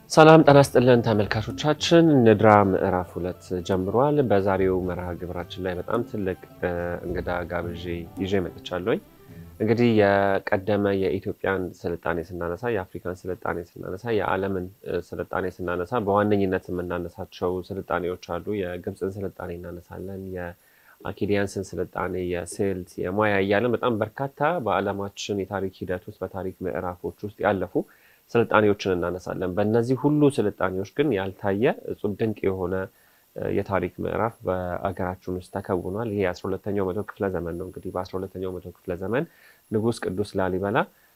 ሰላም ጤና ይስጥልን ተመልካቾቻችን፣ ንድራ ምዕራፍ ሁለት ጀምሯል። በዛሬው መርሃ ግብራችን ላይ በጣም ትልቅ እንግዳ ጋብዤ ይዤ መጥቻለሁኝ። እንግዲህ የቀደመ የኢትዮጵያን ስልጣኔ ስናነሳ፣ የአፍሪካን ስልጣኔ ስናነሳ፣ የዓለምን ስልጣኔ ስናነሳ በዋነኝነት የምናነሳቸው ስልጣኔዎች አሉ። የግብፅን ስልጣኔ እናነሳለን፣ የአኪዲያንስን ስልጣኔ፣ የስልት፣ የማያ እያለን በጣም በርካታ በዓለማችን የታሪክ ሂደት ውስጥ በታሪክ ምዕራፎች ውስጥ ያለፉ ስልጣኔዎችን እናነሳለን። በእነዚህ ሁሉ ስልጣኔዎች ግን ያልታየ እጹብ ድንቅ የሆነ የታሪክ ምዕራፍ በአገራችን ውስጥ ተከውኗል። ይሄ የአስራ ሁለተኛው መቶ ክፍለ ዘመን ነው። እንግዲህ በአስራ ሁለተኛው መቶ ክፍለ ዘመን ንጉሥ ቅዱስ ላሊበላ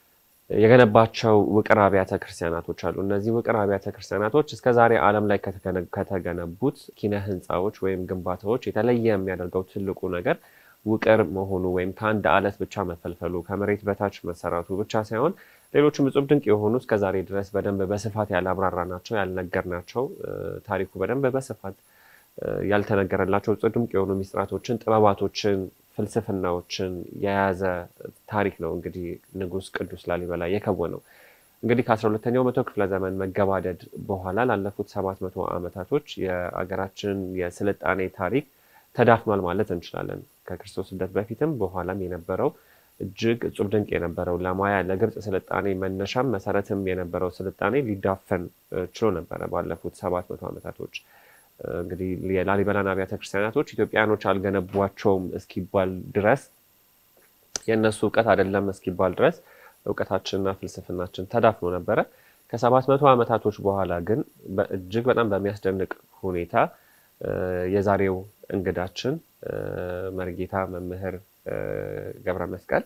የገነባቸው ውቅር አብያተ ክርስቲያናቶች አሉ። እነዚህ ውቅር አብያተ ክርስቲያናቶች እስከ ዛሬ ዓለም ላይ ከተገነቡት ኪነ ህንፃዎች ወይም ግንባታዎች የተለየ የሚያደርገው ትልቁ ነገር ውቅር መሆኑ ወይም ከአንድ አለት ብቻ መፈልፈሉ ከመሬት በታች መሰራቱ ብቻ ሳይሆን ሌሎችም እጹብ ድንቅ የሆኑ እስከዛሬ ድረስ በደንብ በስፋት ያላብራራ ናቸው ያልነገርናቸው ታሪኩ በደንብ በስፋት ያልተነገረላቸው እጹብ ድንቅ የሆኑ ሚስጥራቶችን፣ ጥበባቶችን፣ ፍልስፍናዎችን የያዘ ታሪክ ነው እንግዲህ ንጉሥ ቅዱስ ላሊበላ የከወነው። እንግዲህ ከአስራ ሁለተኛው መቶ ክፍለ ዘመን መገባደድ በኋላ ላለፉት ሰባት መቶ ዓመታቶች የአገራችን የስልጣኔ ታሪክ ተዳፍኗል ማለት እንችላለን። ከክርስቶስ ልደት በፊትም በኋላም የነበረው እጅግ እጹብ ድንቅ የነበረው ለማያ ለግብፅ ስልጣኔ መነሻም መሰረትም የነበረው ስልጣኔ ሊዳፈን ችሎ ነበረ ባለፉት ሰባት መቶ ዓመታቶች። እንግዲህ የላሊበላን አብያተ ክርስቲያናቶች ኢትዮጵያኖች አልገነቧቸውም እስኪባል ድረስ የእነሱ እውቀት አይደለም እስኪባል ድረስ እውቀታችንና ፍልስፍናችን ተዳፍኖ ነበረ። ከሰባት መቶ ዓመታቶች በኋላ ግን እጅግ በጣም በሚያስደንቅ ሁኔታ የዛሬው እንግዳችን መርጌታ መምህር ገብረ መስቀል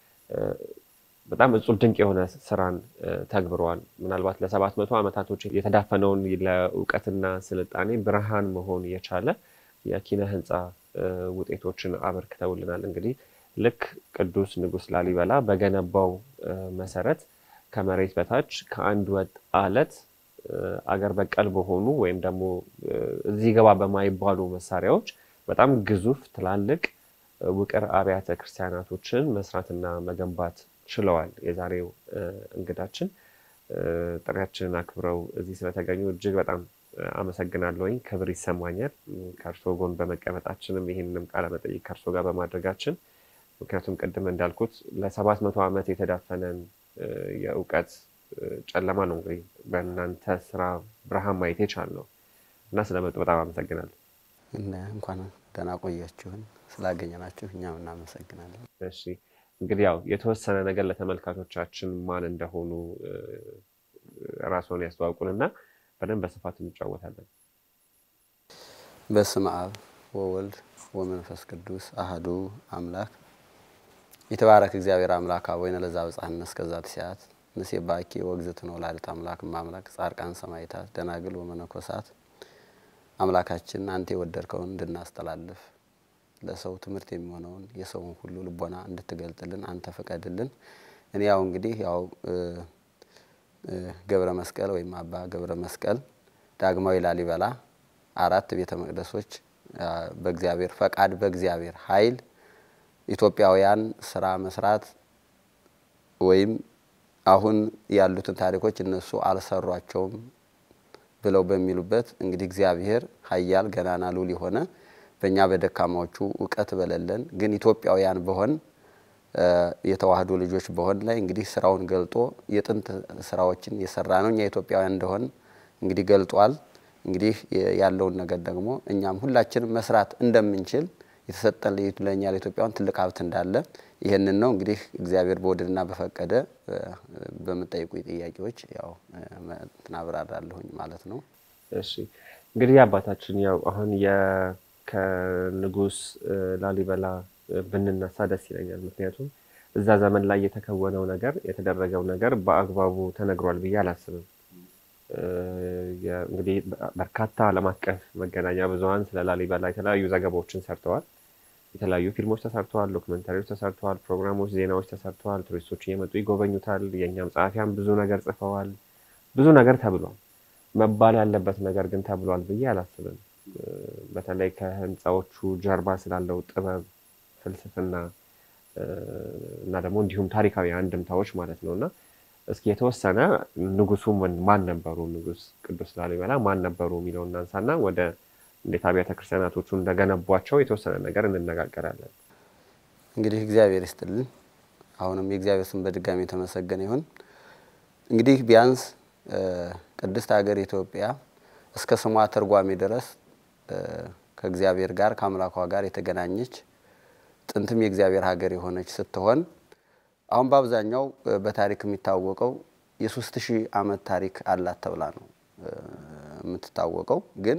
በጣም እጹብ ድንቅ የሆነ ስራን ተግብረዋል። ምናልባት ለሰባት መቶ ዓመታቶች የተዳፈነውን ለእውቀትና ስልጣኔ ብርሃን መሆን የቻለ የኪነ ህንፃ ውጤቶችን አበርክተውልናል። እንግዲህ ልክ ቅዱስ ንጉሥ ላሊበላ በገነባው መሰረት ከመሬት በታች ከአንድ ወጥ አለት አገር በቀል በሆኑ ወይም ደግሞ እዚህ ገባ በማይባሉ መሳሪያዎች በጣም ግዙፍ ትላልቅ ውቅር አብያተ ክርስቲያናቶችን መስራትና መገንባት ችለዋል። የዛሬው እንግዳችን ጥሪያችንን አክብረው እዚህ ስለተገኙ እጅግ በጣም አመሰግናለሁኝ። ክብር ይሰማኛል ከእርሶ ጎን በመቀመጣችንም ይህንንም ቃለ መጠይቅ ከእርሶ ጋር በማድረጋችን ምክንያቱም ቅድም እንዳልኩት ለሰባት መቶ ዓመት የተዳፈነን የእውቀት ጨለማ ነው እንግዲህ በእናንተ ስራ ብርሃን ማየት የቻልነው እና ስለመጡ በጣም አመሰግናለሁ። እንኳን ደህና ቆያችሁን። ስላገኘናችሁ እኛም እናመሰግናለን። እሺ እንግዲህ ያው የተወሰነ ነገር ለተመልካቾቻችን ማን እንደሆኑ ራስዎን ያስተዋውቁንና በደንብ በስፋት እንጫወታለን። በስመ አብ ወወልድ ወመንፈስ ቅዱስ አህዱ አምላክ የተባረክ እግዚአብሔር አምላክ አቦይነ ለዛ በጻሕነት እስከዛቲ ሰዓት ንሴባኪ ወእግዝእትነ ወላዲተ አምላክ እማምላክ ጻድቃን ሰማዕታት ደናግል ወመነኮሳት አምላካችን አንተ የወደድከውን እንድናስተላልፍ ለሰው ትምህርት የሚሆነውን የሰውን ሁሉ ልቦና እንድትገልጥልን አንተ ፍቀድልን። እኔ ያው እንግዲህ ያው ገብረ መስቀል ወይም አባ ገብረ መስቀል ዳግማዊ ላሊበላ አራት ቤተ መቅደሶች በእግዚአብሔር ፈቃድ በእግዚአብሔር ኃይል ኢትዮጵያውያን ስራ መስራት ወይም አሁን ያሉትን ታሪኮች እነሱ አልሰሯቸውም ብለው በሚሉበት እንግዲህ እግዚአብሔር ኃያል ገናና ሉል የሆነ በእኛ በደካማዎቹ እውቀት በሌለን ግን ኢትዮጵያውያን በሆን የተዋህዶ ልጆች በሆን ላይ እንግዲህ ስራውን ገልጦ የጥንት ስራዎችን የሰራ ነው እኛ ኢትዮጵያውያን እንደሆን እንግዲህ ገልጧል። እንግዲህ ያለውን ነገር ደግሞ እኛም ሁላችንም መስራት እንደምንችል የተሰጠን ለእኛ ለኢትዮጵያውያን ትልቅ ሀብት እንዳለ ይህንን ነው እንግዲህ እግዚአብሔር በወደድና በፈቀደ በምጠይቁ ጥያቄዎች ያው ትናብራራለሁኝ ማለት ነው። እሺ እንግዲህ አባታችን ያው አሁን ከንጉሥ ላሊበላ ብንነሳ ደስ ይለኛል። ምክንያቱም እዛ ዘመን ላይ የተከወነው ነገር የተደረገው ነገር በአግባቡ ተነግሯል ብዬ አላስብም። እንግዲህ በርካታ ዓለም አቀፍ መገናኛ ብዙኃን ስለ ላሊበላ የተለያዩ ዘገባዎችን ሰርተዋል። የተለያዩ ፊልሞች ተሰርተዋል፣ ዶክመንታሪዎች ተሰርተዋል፣ ፕሮግራሞች፣ ዜናዎች ተሰርተዋል። ቱሪስቶች እየመጡ ይጎበኙታል። የእኛም ጸሐፊያን ብዙ ነገር ጽፈዋል። ብዙ ነገር ተብሏል። መባል ያለበት ነገር ግን ተብሏል ብዬ አላስብም። በተለይ ከህንፃዎቹ ጀርባ ስላለው ጥበብ፣ ፍልስፍና እና ደግሞ እንዲሁም ታሪካዊ አንድምታዎች ማለት ነው እና እስኪ የተወሰነ ንጉሱ ማን ነበሩ? ንጉስ ቅዱስ ላሊበላ ማን ነበሩ የሚለውን እናንሳና ወደ እንዴት አብያተ ክርስቲያናቶቹ እንደገነቧቸው የተወሰነ ነገር እንነጋገራለን። እንግዲህ እግዚአብሔር ይስጥልን። አሁንም የእግዚአብሔር ስም በድጋሚ የተመሰገነ ይሁን። እንግዲህ ቢያንስ ቅድስት ሀገር ኢትዮጵያ እስከ ስሟ ትርጓሜ ድረስ ከእግዚአብሔር ጋር ከአምላኳ ጋር የተገናኘች ጥንትም የእግዚአብሔር ሀገር የሆነች ስትሆን አሁን በአብዛኛው በታሪክ የሚታወቀው የሶስት ሺህ ዓመት ታሪክ አላት ተብላ ነው የምትታወቀው። ግን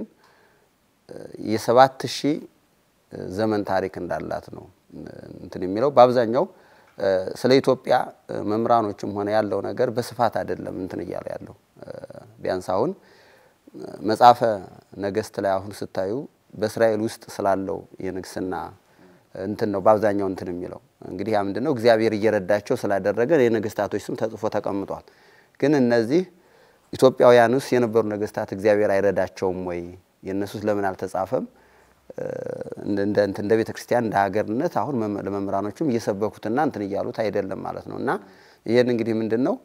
የሰባት ሺህ ዘመን ታሪክ እንዳላት ነው እንትን የሚለው በአብዛኛው ስለ ኢትዮጵያ መምህራኖችም ሆነ ያለው ነገር በስፋት አይደለም እንትን እያለ ያለው ቢያንስ አሁን መጽሐፈ ነገስት ላይ አሁን ስታዩ በእስራኤል ውስጥ ስላለው የንግስና እንትን ነው በአብዛኛው እንትን የሚለው እንግዲህ ያ ምንድን ነው እግዚአብሔር እየረዳቸው ስላደረገ የነገስታቶች ስም ተጽፎ ተቀምጧል። ግን እነዚህ ኢትዮጵያውያን ውስጥ የነበሩ ነገስታት እግዚአብሔር አይረዳቸውም ወይ? የእነሱስ ለምን አልተጻፈም? እንደ ቤተ ክርስቲያን እንደ ሀገርነት አሁን ለመምህራኖቹም እየሰበኩትና እንትን እያሉት አይደለም ማለት ነው። እና ይህን እንግዲህ ምንድን ነው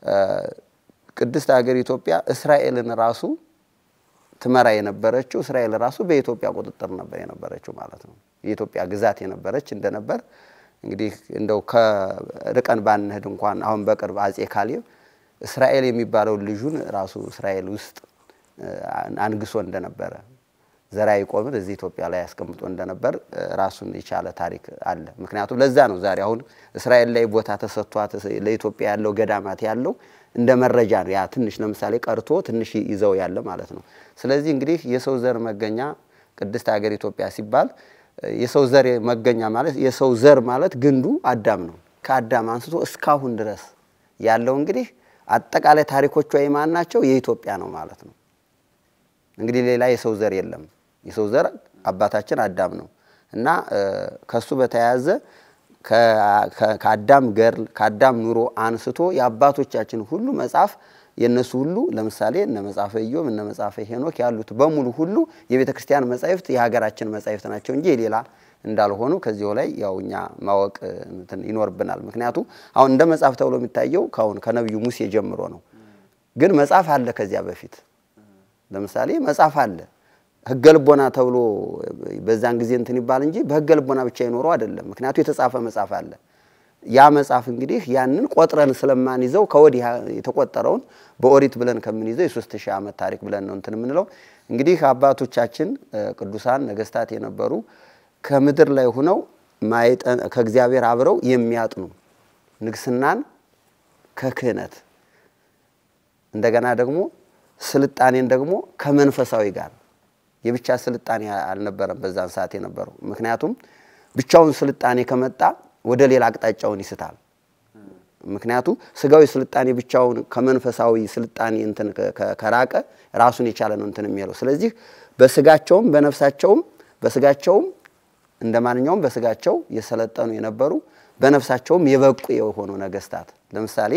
ቅድስት ሀገር ኢትዮጵያ እስራኤልን ራሱ ትመራ የነበረችው እስራኤል ራሱ በኢትዮጵያ ቁጥጥር ነበር የነበረችው ማለት ነው። የኢትዮጵያ ግዛት የነበረች እንደነበር እንግዲህ እንደው ከርቀን ባንሄድ እንኳን አሁን በቅርብ አጼ ካሌብ እስራኤል የሚባለው ልጁን ራሱ እስራኤል ውስጥ አንግሶ እንደነበረ ዘራ ያዕቆብን እዚህ ኢትዮጵያ ላይ ያስቀምጦ እንደነበር ራሱን የቻለ ታሪክ አለ። ምክንያቱም ለዛ ነው ዛሬ አሁን እስራኤል ላይ ቦታ ተሰጥቷት ለኢትዮጵያ ያለው ገዳማት ያለው እንደ መረጃ ነው። ያ ትንሽ ለምሳሌ ቀርቶ ትንሽ ይዘው ያለ ማለት ነው። ስለዚህ እንግዲህ የሰው ዘር መገኛ ቅድስት ሀገር ኢትዮጵያ ሲባል የሰው ዘር መገኛ ማለት የሰው ዘር ማለት ግንዱ አዳም ነው። ከአዳም አንስቶ እስካሁን ድረስ ያለው እንግዲህ አጠቃላይ ታሪኮቿ የማን ናቸው? የኢትዮጵያ ነው ማለት ነው። እንግዲህ ሌላ የሰው ዘር የለም። የሰው ዘር አባታችን አዳም ነው እና ከሱ በተያያዘ ከአዳም ገርል ከአዳም ኑሮ አንስቶ የአባቶቻችን ሁሉ መጽሐፍ የእነሱ ሁሉ ለምሳሌ እነ መጽሐፈ ኢዮብ እነ መጽሐፈ ሄኖክ ያሉት በሙሉ ሁሉ የቤተ ክርስቲያን መጻሕፍት የሀገራችን መጻሕፍት ናቸው እንጂ የሌላ እንዳልሆኑ ከዚሁ ላይ ያው እኛ ማወቅ ይኖርብናል። ምክንያቱም አሁን እንደ መጽሐፍ ተብሎ የሚታየው ከአሁን ከነቢዩ ሙሴ ጀምሮ ነው። ግን መጽሐፍ አለ ከዚያ በፊት ለምሳሌ መጽሐፍ አለ ሕገ ልቦና ተብሎ በዛን ጊዜ እንትን ይባል እንጂ በሕገ ልቦና ብቻ ይኖረው አይደለም። ምክንያቱ የተጻፈ መጽሐፍ አለ። ያ መጽሐፍ እንግዲህ ያንን ቆጥረን ስለማንይዘው ከወዲህ የተቆጠረውን በኦሪት ብለን ከምንይዘው የሶስት ሺህ ዓመት ታሪክ ብለን ነው እንትን የምንለው። እንግዲህ አባቶቻችን ቅዱሳን ነገስታት የነበሩ ከምድር ላይ ሆነው ከእግዚአብሔር አብረው የሚያጥኑ ንግስናን ከክህነት እንደገና ደግሞ ስልጣኔን ደግሞ ከመንፈሳዊ ጋር የብቻ ስልጣኔ አልነበረም በዛን ሰዓት የነበረው። ምክንያቱም ብቻውን ስልጣኔ ከመጣ ወደ ሌላ አቅጣጫውን ይስታል። ምክንያቱ ስጋዊ ስልጣኔ ብቻውን ከመንፈሳዊ ስልጣኔ እንትን ከራቀ ራሱን የቻለ ነው እንትን የሚለው። ስለዚህ በስጋቸውም በነፍሳቸውም በስጋቸውም እንደ ማንኛውም በስጋቸው የሰለጠኑ የነበሩ በነፍሳቸውም የበቁ የሆኑ ነገስታት ለምሳሌ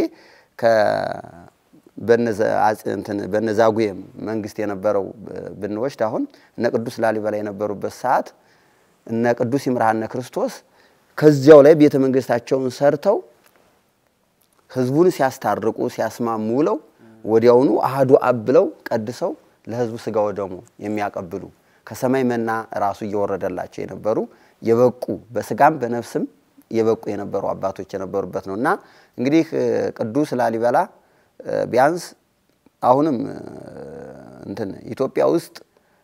በነ ዛጉዌ መንግስት የነበረው ብንወስድ አሁን እነ ቅዱስ ላሊበላ የነበሩበት ሰዓት እነ ቅዱስ ይምርሃነ ክርስቶስ ከዚያው ላይ ቤተ መንግስታቸውን ሰርተው ህዝቡን ሲያስታርቁ ሲያስማሙ ውለው ወዲያውኑ አህዱ አብ ብለው ቀድሰው ለህዝቡ ስጋ ወደሙ የሚያቀብሉ ከሰማይ መና ራሱ እየወረደላቸው የነበሩ የበቁ በስጋም በነፍስም የበቁ የነበሩ አባቶች የነበሩበት ነው እና እንግዲህ ቅዱስ ላሊበላ ቢያንስ አሁንም እንትን ኢትዮጵያ ውስጥ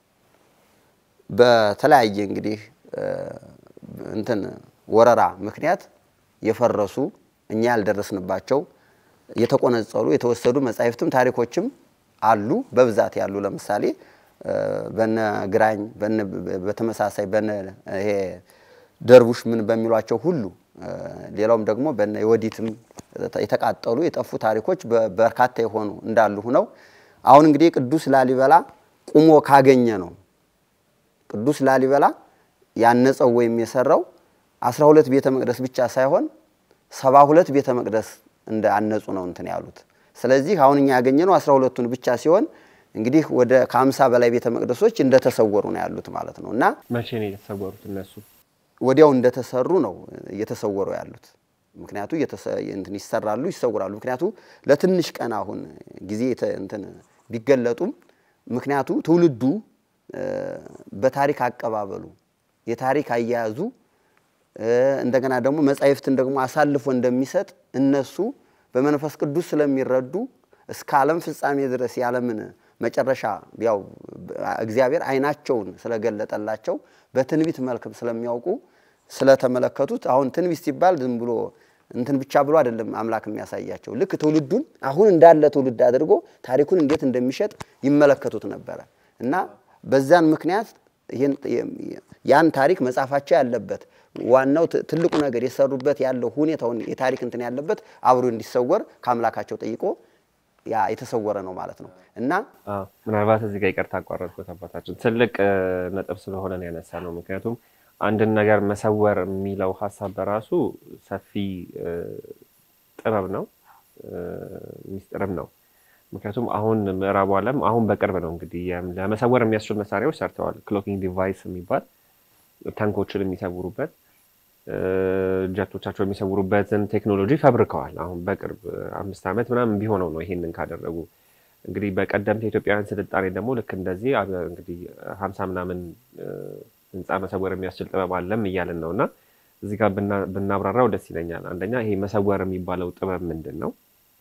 በተለያየ እንግዲህ እንትን ወረራ ምክንያት የፈረሱ እኛ ያልደረስንባቸው የተቆነጸሉ የተወሰዱ መጻሕፍትም ታሪኮችም አሉ በብዛት ያሉ። ለምሳሌ በነ ግራኝ በተመሳሳይ በነ ይሄ ደርቡሽ ምን በሚሏቸው ሁሉ ሌላውም ደግሞ በነ የወዲትም የተቃጠሉ የጠፉ ታሪኮች በርካታ የሆኑ እንዳሉ ሁነው አሁን እንግዲህ ቅዱስ ላሊበላ ቁሞ ካገኘ ነው ቅዱስ ላሊበላ ያነጸው ወይም የሰራው አስራ ሁለት ቤተ መቅደስ ብቻ ሳይሆን ሰባ ሁለት ቤተ መቅደስ እንደ አነጹ ነው እንትን ያሉት። ስለዚህ አሁን እኛ ያገኘነው አስራ ሁለቱን ብቻ ሲሆን እንግዲህ ወደ ከሀምሳ በላይ ቤተ መቅደሶች እንደተሰወሩ ነው ያሉት ማለት ነው። እና መቼ ነው የተሰወሩት እነሱ? ወዲያው እንደተሰሩ ነው እየተሰወሩ ያሉት። ምክንያቱ እንትን ይሰራሉ፣ ይሰውራሉ። ምክንያቱ ለትንሽ ቀን አሁን ጊዜ እንትን ቢገለጡም ምክንያቱ ትውልዱ በታሪክ አቀባበሉ የታሪክ አያያዙ እንደገና ደግሞ መጻሕፍትን ደግሞ አሳልፎ እንደሚሰጥ እነሱ በመንፈስ ቅዱስ ስለሚረዱ እስከ ዓለም ፍጻሜ ድረስ የዓለምን መጨረሻ ያው እግዚአብሔር ዓይናቸውን ስለገለጠላቸው በትንቢት መልክም ስለሚያውቁ ስለተመለከቱት አሁን ትንቢት ሲባል ዝም ብሎ እንትን ብቻ ብሎ አይደለም አምላክ የሚያሳያቸው። ልክ ትውልዱን አሁን እንዳለ ትውልድ አድርጎ ታሪኩን እንዴት እንደሚሸጥ ይመለከቱት ነበረ እና በዛን ምክንያት ያን ታሪክ መጻፋቸው ያለበት ዋናው ትልቁ ነገር የሰሩበት ያለው ሁኔታውን የታሪክ እንትን ያለበት አብሮ እንዲሰወር ከአምላካቸው ጠይቆ ያ የተሰወረ ነው ማለት ነው እና ምናልባት እዚህ ጋር ይቅርታ አቋረጥኩት አባታችን፣ ትልቅ ነጥብ ስለሆነ ነው ያነሳ ነው። ምክንያቱም አንድን ነገር መሰወር የሚለው ሀሳብ በራሱ ሰፊ ጥበብ ነው፣ ሚስጥርም ነው። ምክንያቱም አሁን ምዕራቡ ዓለም አሁን በቅርብ ነው እንግዲህ ለመሰወር የሚያስችሉ መሳሪያዎች ሰርተዋል። ክሎኪንግ ዲቫይስ የሚባል ታንኮችን የሚሰውሩበት ጀቶቻቸው የሚሰውሩበትን ቴክኖሎጂ ፈብርከዋል። አሁን በቅርብ አምስት ዓመት ምናምን ቢሆነው ነው ይሄንን ካደረጉ። እንግዲህ በቀደምት የኢትዮጵያውያን ስልጣኔ ደግሞ ልክ እንደዚህ እንግዲህ ሀምሳ ምናምን ህንፃ መሰወር የሚያስችል ጥበብ አለም እያልን ነው እና እዚህ ጋር ብናብራራው ደስ ይለኛል። አንደኛ ይሄ መሰወር የሚባለው ጥበብ ምንድን ነው?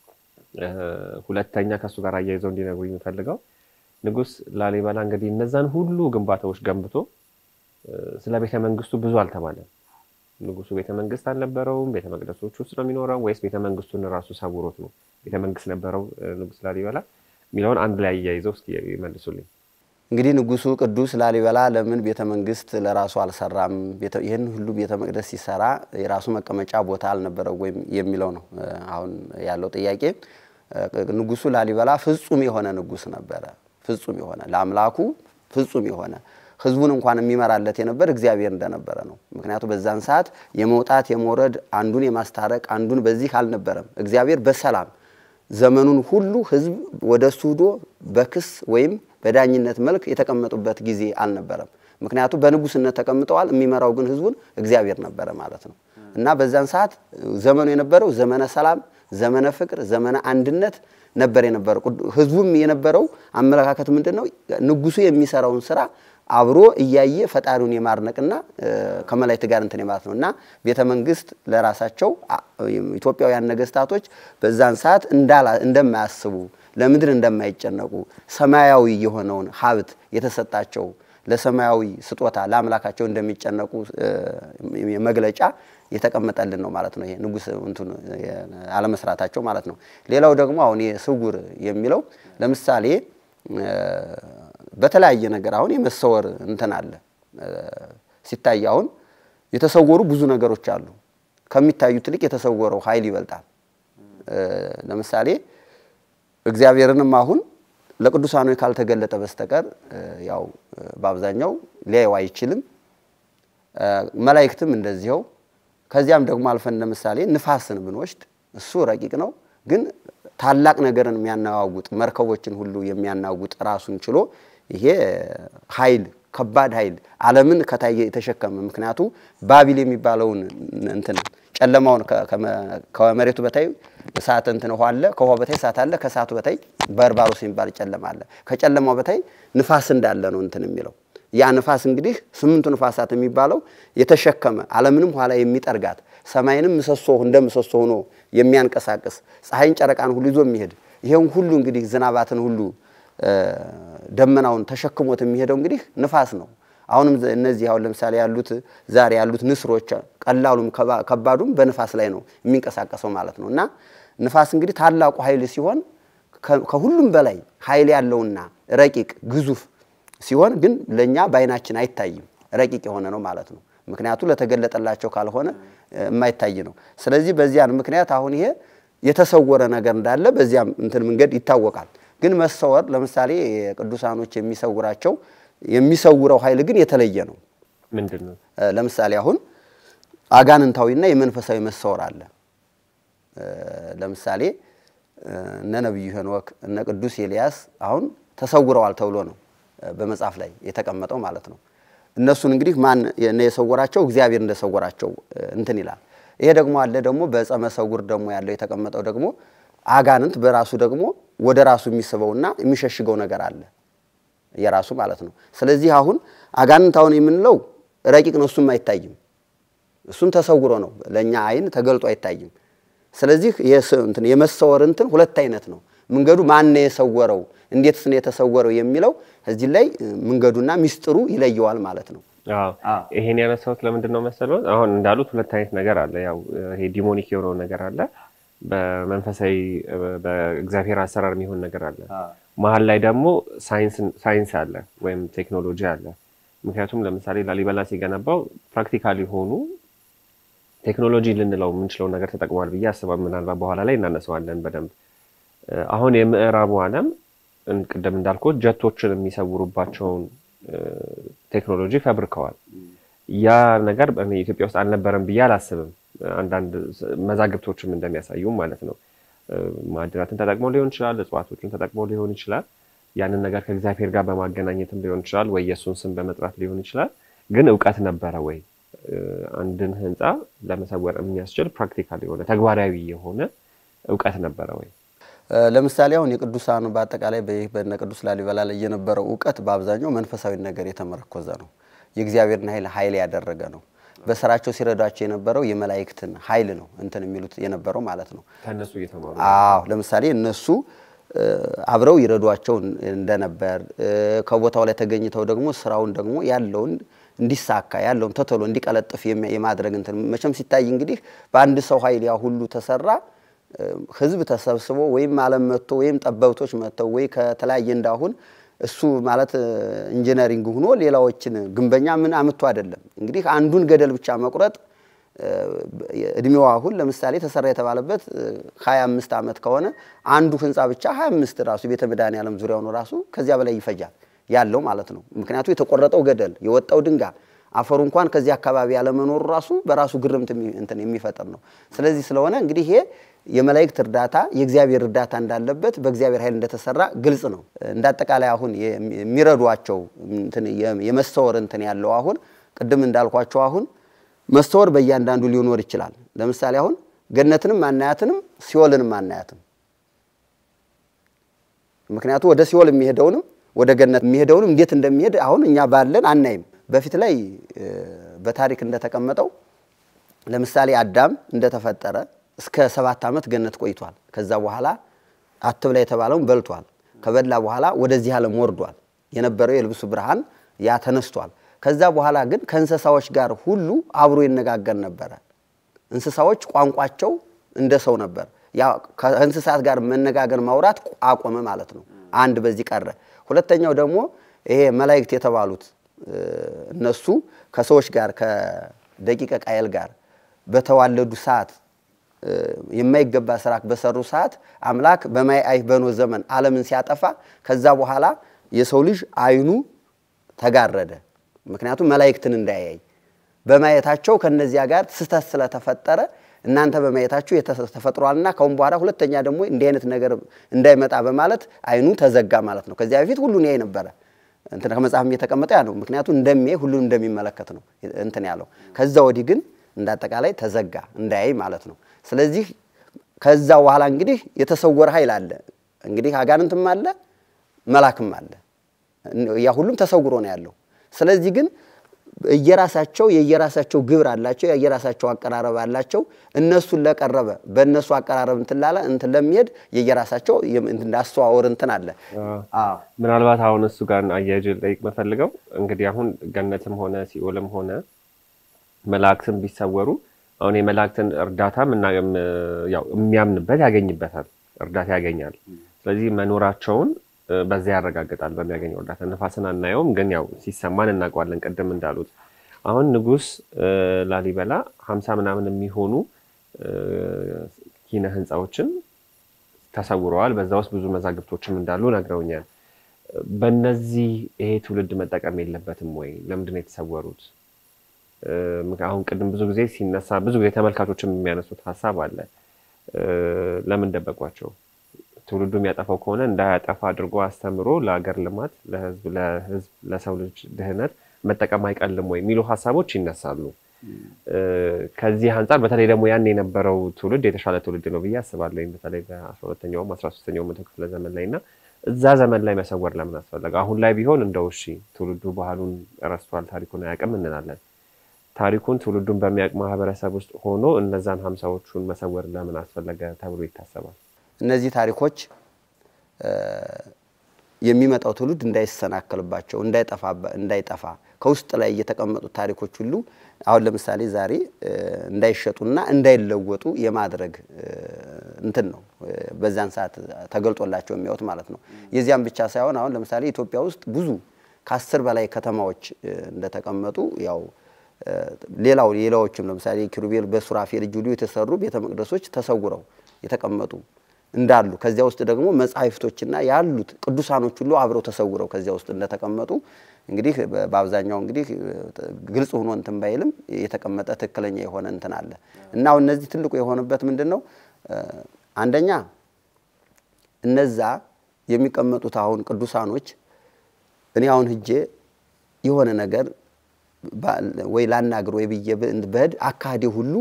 ሁለተኛ ከእሱ ጋር አያይዘው እንዲነግሩ የሚፈልገው ንጉሥ ላሊበላ እንግዲህ እነዛን ሁሉ ግንባታዎች ገንብቶ ስለ ቤተ መንግስቱ ብዙ አልተባለም። ንጉሱ ቤተ መንግስት አልነበረውም? ቤተ መቅደሶች ውስጥ ነው የሚኖረው ወይስ ቤተ መንግስቱን ራሱ ሰውሮት ነው? ቤተ መንግስት ነበረው ንጉሥ ላሊበላ የሚለውን አንድ ላይ አያይዘው እስኪ ይመልሱልኝ። እንግዲህ ንጉሱ ቅዱስ ላሊበላ ለምን ቤተ መንግስት ለራሱ አልሰራም? ይህን ሁሉ ቤተ መቅደስ ሲሰራ የራሱ መቀመጫ ቦታ አልነበረው ወይም የሚለው ነው አሁን ያለው ጥያቄ። ንጉሱ ላሊበላ ፍጹም የሆነ ንጉስ ነበረ። ፍጹም የሆነ ለአምላኩ ፍጹም የሆነ ህዝቡን እንኳን የሚመራለት የነበር እግዚአብሔር እንደነበረ ነው። ምክንያቱም በዛን ሰዓት የመውጣት የመውረድ አንዱን የማስታረቅ አንዱን በዚህ አልነበረም። እግዚአብሔር በሰላም ዘመኑን ሁሉ ህዝብ ወደ እሱ ሂዶ በክስ ወይም በዳኝነት መልክ የተቀመጡበት ጊዜ አልነበረም። ምክንያቱም በንጉስነት ተቀምጠዋል። የሚመራው ግን ህዝቡን እግዚአብሔር ነበረ ማለት ነው እና በዛን ሰዓት ዘመኑ የነበረው ዘመነ ሰላም፣ ዘመነ ፍቅር፣ ዘመነ አንድነት ነበር የነበረው። ህዝቡም የነበረው አመለካከት ምንድን ነው? ንጉሱ የሚሰራውን ስራ አብሮ እያየ ፈጣሪውን የማድነቅና ከመላእክት ጋር እንትን ማለት ነው እና ቤተ መንግስት ለራሳቸው ኢትዮጵያውያን ነገስታቶች በዛን ሰዓት እንደማያስቡ ለምድር እንደማይጨነቁ ሰማያዊ የሆነውን ሀብት የተሰጣቸው ለሰማያዊ ስጦታ ለአምላካቸው እንደሚጨነቁ መግለጫ የተቀመጠልን ነው ማለት ነው። ይሄ ንጉስ እንትን አለመስራታቸው ማለት ነው። ሌላው ደግሞ አሁን ስውር የሚለው ለምሳሌ በተለያየ ነገር አሁን የመሰወር እንትን አለ። ሲታይ አሁን የተሰወሩ ብዙ ነገሮች አሉ። ከሚታዩት ይልቅ የተሰወረው ኃይል ይበልጣል። ለምሳሌ እግዚአብሔርንም አሁን ለቅዱሳኑ ካልተገለጠ በስተቀር ያው በአብዛኛው ሊያየው አይችልም። መላእክትም እንደዚያው። ከዚያም ደግሞ አልፈን ለምሳሌ ንፋስን ብንወስድ እሱ ረቂቅ ነው ግን ታላቅ ነገርን የሚያናዋውጥ መርከቦችን ሁሉ የሚያናውጥ ራሱን ችሎ ይሄ ኃይል ከባድ ኃይል ዓለምን ከታይ የተሸከመ ምክንያቱ ባቢል የሚባለውን እንትን ጨለማውን ከመሬቱ በታይ እሳት እንትን ውሃ አለ፣ ከውሃ በታይ እሳት አለ፣ ከእሳቱ በታይ በርባሮስ የሚባል ጨለማ አለ። ከጨለማው በታይ ንፋስ እንዳለ ነው እንትን የሚለው ያ ንፋስ እንግዲህ ስምንቱ ንፋሳት የሚባለው የተሸከመ ዓለምንም ኋላ የሚጠርጋት ሰማይንም ምሰሶ እንደ ምሰሶ ሆኖ የሚያንቀሳቅስ ፀሐይን ጨረቃን ሁሉ ይዞ የሚሄድ ይሄን ሁሉ እንግዲህ ዝናባትን ሁሉ ደመናውን ተሸክሞት የሚሄደው እንግዲህ ንፋስ ነው። አሁንም እነዚህ አሁን ለምሳሌ ያሉት ዛሬ ያሉት ንስሮች ቀላሉም ከባዱም በንፋስ ላይ ነው የሚንቀሳቀሰው ማለት ነው። እና ንፋስ እንግዲህ ታላቁ ኃይል ሲሆን ከሁሉም በላይ ኃይል ያለውና ረቂቅ ግዙፍ ሲሆን ግን ለእኛ በዓይናችን አይታይም፣ ረቂቅ የሆነ ነው ማለት ነው። ምክንያቱ ለተገለጠላቸው ካልሆነ የማይታይ ነው። ስለዚህ በዚያን ምክንያት አሁን ይሄ የተሰወረ ነገር እንዳለ በዚያም እንትን መንገድ ይታወቃል። ግን መሰወር ለምሳሌ ቅዱሳኖች የሚሰውራቸው የሚሰውረው ኃይል ግን የተለየ ነው። ምንድን ነው? ለምሳሌ አሁን አጋንንታዊና የመንፈሳዊ መሰወር አለ። ለምሳሌ እነ ነቢዩ ሄኖክ እነ ቅዱስ ኤልያስ አሁን ተሰውረዋል ተብሎ ነው በመጽሐፍ ላይ የተቀመጠው ማለት ነው። እነሱን እንግዲህ ማን የሰወራቸው? እግዚአብሔር እንደሰወራቸው እንትን ይላል። ይሄ ደግሞ አለ ደግሞ በዕፀ መሰውር ደግሞ ያለው የተቀመጠው ደግሞ አጋንንት በራሱ ደግሞ ወደ ራሱ የሚስበውና የሚሸሽገው ነገር አለ የራሱ ማለት ነው። ስለዚህ አሁን አጋንንት አሁን የምንለው ረቂቅ ነው፣ እሱም አይታይም። እሱም ተሰውሮ ነው ለእኛ አይን ተገልጦ አይታይም። ስለዚህ የመሰወር እንትን ሁለት አይነት ነው። መንገዱ ማን ነው የሰወረው፣ እንዴትስ ነው የተሰወረው የሚለው እዚህ ላይ መንገዱና ሚስጥሩ ይለየዋል ማለት ነው። ይሄን ያነሳሁት ለምንድን ነው መሰለው? አሁን እንዳሉት ሁለት አይነት ነገር አለ። ያው ይሄ ዲሞኒክ የሆነው ነገር አለ፣ በመንፈሳዊ በእግዚአብሔር አሰራር የሚሆን ነገር አለ። መሀል ላይ ደግሞ ሳይንስ አለ ወይም ቴክኖሎጂ አለ። ምክንያቱም ለምሳሌ ላሊበላ ሲገነባው ፕራክቲካል የሆኑ ቴክኖሎጂ ልንለው የምንችለው ነገር ተጠቅሟል ብዬ አስባለሁ። ምናልባት በኋላ ላይ እናነሳዋለን በደንብ። አሁን የምዕራቡ ዓለም ቅድም እንዳልኩት ጀቶችን የሚሰውሩባቸውን ቴክኖሎጂ ፈብርከዋል። ያ ነገር ኢትዮጵያ ውስጥ አልነበረም ብዬ አላስብም። አንዳንድ መዛግብቶችም እንደሚያሳዩም ማለት ነው። ማዕድናትን ተጠቅሞ ሊሆን ይችላል፣ እጽዋቶችን ተጠቅሞ ሊሆን ይችላል። ያንን ነገር ከእግዚአብሔር ጋር በማገናኘትም ሊሆን ይችላል፣ ወይ የእሱን ስም በመጥራት ሊሆን ይችላል። ግን እውቀት ነበረ ወይ አንድን ህንፃ ለመሰወር የሚያስችል ፕራክቲካል የሆነ ተግባራዊ የሆነ እውቀት ነበረ ወይ? ለምሳሌ አሁን የቅዱሳኑ በአጠቃላይ በነ ቅዱስ ላሊበላ ላይ የነበረው እውቀት በአብዛኛው መንፈሳዊ ነገር የተመረኮዘ ነው። የእግዚአብሔርን ኃይል ኃይል ያደረገ ነው። በስራቸው ሲረዷቸው የነበረው የመላእክትን ኃይል ነው እንትን የሚሉት የነበረው ማለት ነው። ከእነሱ እየተማሩ አዎ፣ ለምሳሌ እነሱ አብረው ይረዷቸው እንደነበር ከቦታው ላይ ተገኝተው ደግሞ ስራውን ደግሞ ያለውን እንዲሳካ ያለውን ተተሎ እንዲቀለጥፍ የማድረግ እንትን መቼም ሲታይ እንግዲህ በአንድ ሰው ኃይል ያ ሁሉ ተሰራ። ህዝብ ተሰብስቦ ወይም ዓለም መጥቶ ወይም ጠበብቶች መጥተው ወይ ከተለያየ እንዳሁን እሱ ማለት ኢንጂነሪንግ ሆኖ ሌላዎችን ግንበኛ ምን አምቶ አይደለም። እንግዲህ አንዱን ገደል ብቻ መቁረጥ እድሜው አሁን ለምሳሌ ተሰራ የተባለበት 25 ዓመት ከሆነ አንዱ ህንፃ ብቻ 25 ራሱ ቤተ መድኃኔዓለም ዙሪያውን ራሱ ከዚያ በላይ ይፈጃል ያለው ማለት ነው። ምክንያቱ የተቆረጠው ገደል የወጣው ድንጋይ አፈሩ እንኳን ከዚህ አካባቢ ያለመኖሩ ራሱ በራሱ ግርምት እንትን የሚፈጥር ነው። ስለዚህ ስለሆነ እንግዲህ ይሄ የመላእክት እርዳታ የእግዚአብሔር እርዳታ እንዳለበት በእግዚአብሔር ኃይል እንደተሰራ ግልጽ ነው። እንደ አጠቃላይ አሁን የሚረዷቸው የመሰወር እንትን ያለው አሁን ቅድም እንዳልኳቸው አሁን መስተወር በእያንዳንዱ ሊኖር ይችላል። ለምሳሌ አሁን ገነትንም አናያትንም ሲኦልንም አናያትም። ምክንያቱ ወደ ሲኦል የሚሄደውንም ወደ ገነት የሚሄደውንም እንዴት እንደሚሄድ አሁን እኛ ባለን አናይም። በፊት ላይ በታሪክ እንደተቀመጠው ለምሳሌ አዳም እንደተፈጠረ እስከ ሰባት ዓመት ገነት ቆይቷል። ከዛ በኋላ አትብላ የተባለውን በልቷል። ከበላ በኋላ ወደዚህ ዓለም ወርዷል። የነበረው የልብሱ ብርሃን ያ ተነስቷል። ከዛ በኋላ ግን ከእንስሳዎች ጋር ሁሉ አብሮ ይነጋገር ነበረ። እንስሳዎች ቋንቋቸው እንደ ሰው ነበር። ያ ከእንስሳት ጋር መነጋገር ማውራት አቆመ ማለት ነው። አንድ በዚህ ቀረ። ሁለተኛው ደግሞ ይሄ መላእክት የተባሉት እነሱ ከሰዎች ጋር ከደቂቀ ቃየል ጋር በተዋለዱ ሰዓት የማይገባ ስራ በሰሩ ሰዓት አምላክ በማይ አይህ በኖህ ዘመን ዓለምን ሲያጠፋ ከዛ በኋላ የሰው ልጅ አይኑ ተጋረደ። ምክንያቱም መላእክትን እንዳያይ በማየታቸው ከነዚያ ጋር ስህተት ስለተፈጠረ እናንተ በማየታችሁ ተፈጥሯልና ከአሁን በኋላ ሁለተኛ ደግሞ እንዲህ አይነት ነገር እንዳይመጣ በማለት አይኑ ተዘጋ ማለት ነው። ከዚያ በፊት ሁሉን ያይ ነበረ። እንትን ከመጽሐፍም የተቀመጠ ያ ነው። ምክንያቱም እንደሚያይ ሁሉን እንደሚመለከት ነው እንትን ያለው። ከዛ ወዲህ ግን እንዳጠቃላይ ተዘጋ እንዳያይ ማለት ነው። ስለዚህ ከዛ በኋላ እንግዲህ የተሰወረ ኃይል አለ። እንግዲህ አጋንንትም አለ መላክም አለ። ያ ሁሉም ተሰውሮ ነው ያለው። ስለዚህ ግን እየራሳቸው የየራሳቸው ግብር አላቸው፣ የየራሳቸው አቀራረብ አላቸው። እነሱን ለቀረበ በእነሱ አቀራረብ እንትን ላለ እንትን ለሚሄድ የየራሳቸው አስተዋወር እንትን አለ። ምናልባት አሁን እሱ ጋር አያይዤ ልጠይቅ መፈልገው እንግዲህ አሁን ገነትም ሆነ ሲኦልም ሆነ መላእክትም ቢሰወሩ አሁን የመላእክትን እርዳታ የሚያምንበት ያገኝበታል፣ እርዳታ ያገኛል። ስለዚህ መኖራቸውን በዚያ ያረጋግጣል በሚያገኘው እርዳታ። ነፋስን አናየውም፣ ግን ያው ሲሰማን እናውቀዋለን። ቅድም እንዳሉት አሁን ንጉሥ ላሊበላ ሀምሳ ምናምን የሚሆኑ ኪነ ህንፃዎችን ተሰውረዋል። በዛ ውስጥ ብዙ መዛግብቶችም እንዳሉ ነግረውኛል። በእነዚህ ይሄ ትውልድ መጠቀም የለበትም ወይ? ለምንድን ነው የተሰወሩት? አሁን ቅድም ብዙ ጊዜ ሲነሳ ብዙ ጊዜ ተመልካቾችም የሚያነሱት ሀሳብ አለ። ለምን ደበቋቸው? ትውልዱ የሚያጠፋው ከሆነ እንዳያጠፋ አድርጎ አስተምሮ ለሀገር ልማት፣ ለህዝብ ለህዝብ ለሰው ልጅ ድህነት መጠቀም አይቀልም ወይ የሚሉ ሀሳቦች ይነሳሉ። ከዚህ አንጻር በተለይ ደግሞ ያን የነበረው ትውልድ የተሻለ ትውልድ ነው ብዬ አስባለሁ። በተለይ በአስራ ሁለተኛውም አስራ ሶስተኛው መቶ ክፍለ ዘመን ላይ እና እዛ ዘመን ላይ መሰወር ለምን አስፈለገ? አሁን ላይ ቢሆን እንደው እሺ ትውልዱ ባህሉን ረስቷል፣ ታሪኩን አያውቅም እንላለን። ታሪኩን ትውልዱን በሚያውቅ ማህበረሰብ ውስጥ ሆኖ እነዛን ሀምሳዎቹን መሰወር ለምን አስፈለገ ተብሎ ይታሰባል። እነዚህ ታሪኮች የሚመጣው ትውልድ እንዳይሰናከልባቸው እንዳይጠፋ ከውስጥ ላይ የተቀመጡት ታሪኮች ሁሉ አሁን ለምሳሌ ዛሬ እንዳይሸጡና እንዳይለወጡ የማድረግ እንትን ነው በዛን ሰዓት ተገልጦላቸው የሚያዩት ማለት ነው። የዚያም ብቻ ሳይሆን አሁን ለምሳሌ ኢትዮጵያ ውስጥ ብዙ ከአስር በላይ ከተማዎች እንደተቀመጡ ያው ሌላው ሌላዎችም ለምሳሌ ኪሩቤል በሱራፌል እጅ ሁሉ የተሰሩ ቤተ መቅደሶች ተሰውረው የተቀመጡ እንዳሉ ከዚያ ውስጥ ደግሞ መጻሕፍቶችና ያሉት ቅዱሳኖች ሁሉ አብረው ተሰውረው ከዚያ ውስጥ እንደተቀመጡ እንግዲህ በአብዛኛው እንግዲህ ግልጽ ሆኖ እንትን ባይልም የተቀመጠ ትክክለኛ የሆነ እንትን አለ እና አሁን እነዚህ ትልቁ የሆነበት ምንድን ነው? አንደኛ እነዛ የሚቀመጡት አሁን ቅዱሳኖች እኔ አሁን ሂጄ የሆነ ነገር ወይ ላናግር ወይ ብዬ በህድ አካሄዴ ሁሉ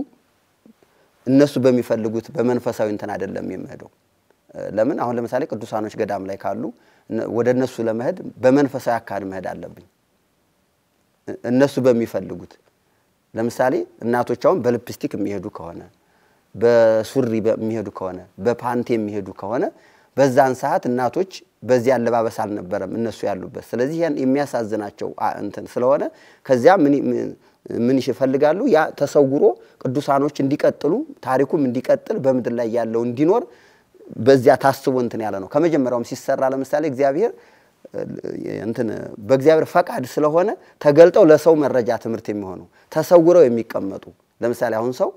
እነሱ በሚፈልጉት በመንፈሳዊ እንትን አይደለም የምሄደው። ለምን አሁን ለምሳሌ ቅዱሳኖች ገዳም ላይ ካሉ ወደ እነሱ ለመሄድ በመንፈሳዊ አካሄድ መሄድ አለብኝ። እነሱ በሚፈልጉት ለምሳሌ እናቶች አሁን በልፕስቲክ የሚሄዱ ከሆነ በሱሪ የሚሄዱ ከሆነ በፓንቲ የሚሄዱ ከሆነ በዛን ሰዓት እናቶች በዚህ አለባበስ አልነበረም እነሱ ያሉበት። ስለዚህ ያን የሚያሳዝናቸው እንትን ስለሆነ ከዚያ ምን ይፈልጋሉ? ያ ተሰውሮ ቅዱሳኖች እንዲቀጥሉ ታሪኩም እንዲቀጥል በምድር ላይ ያለው እንዲኖር በዚያ ታስቦ እንትን ያለ ነው። ከመጀመሪያውም ሲሰራ ለምሳሌ እግዚአብሔር እንትን በእግዚአብሔር ፈቃድ ስለሆነ ተገልጠው ለሰው መረጃ ትምህርት የሚሆኑ ተሰውረው የሚቀመጡ ለምሳሌ አሁን ሰው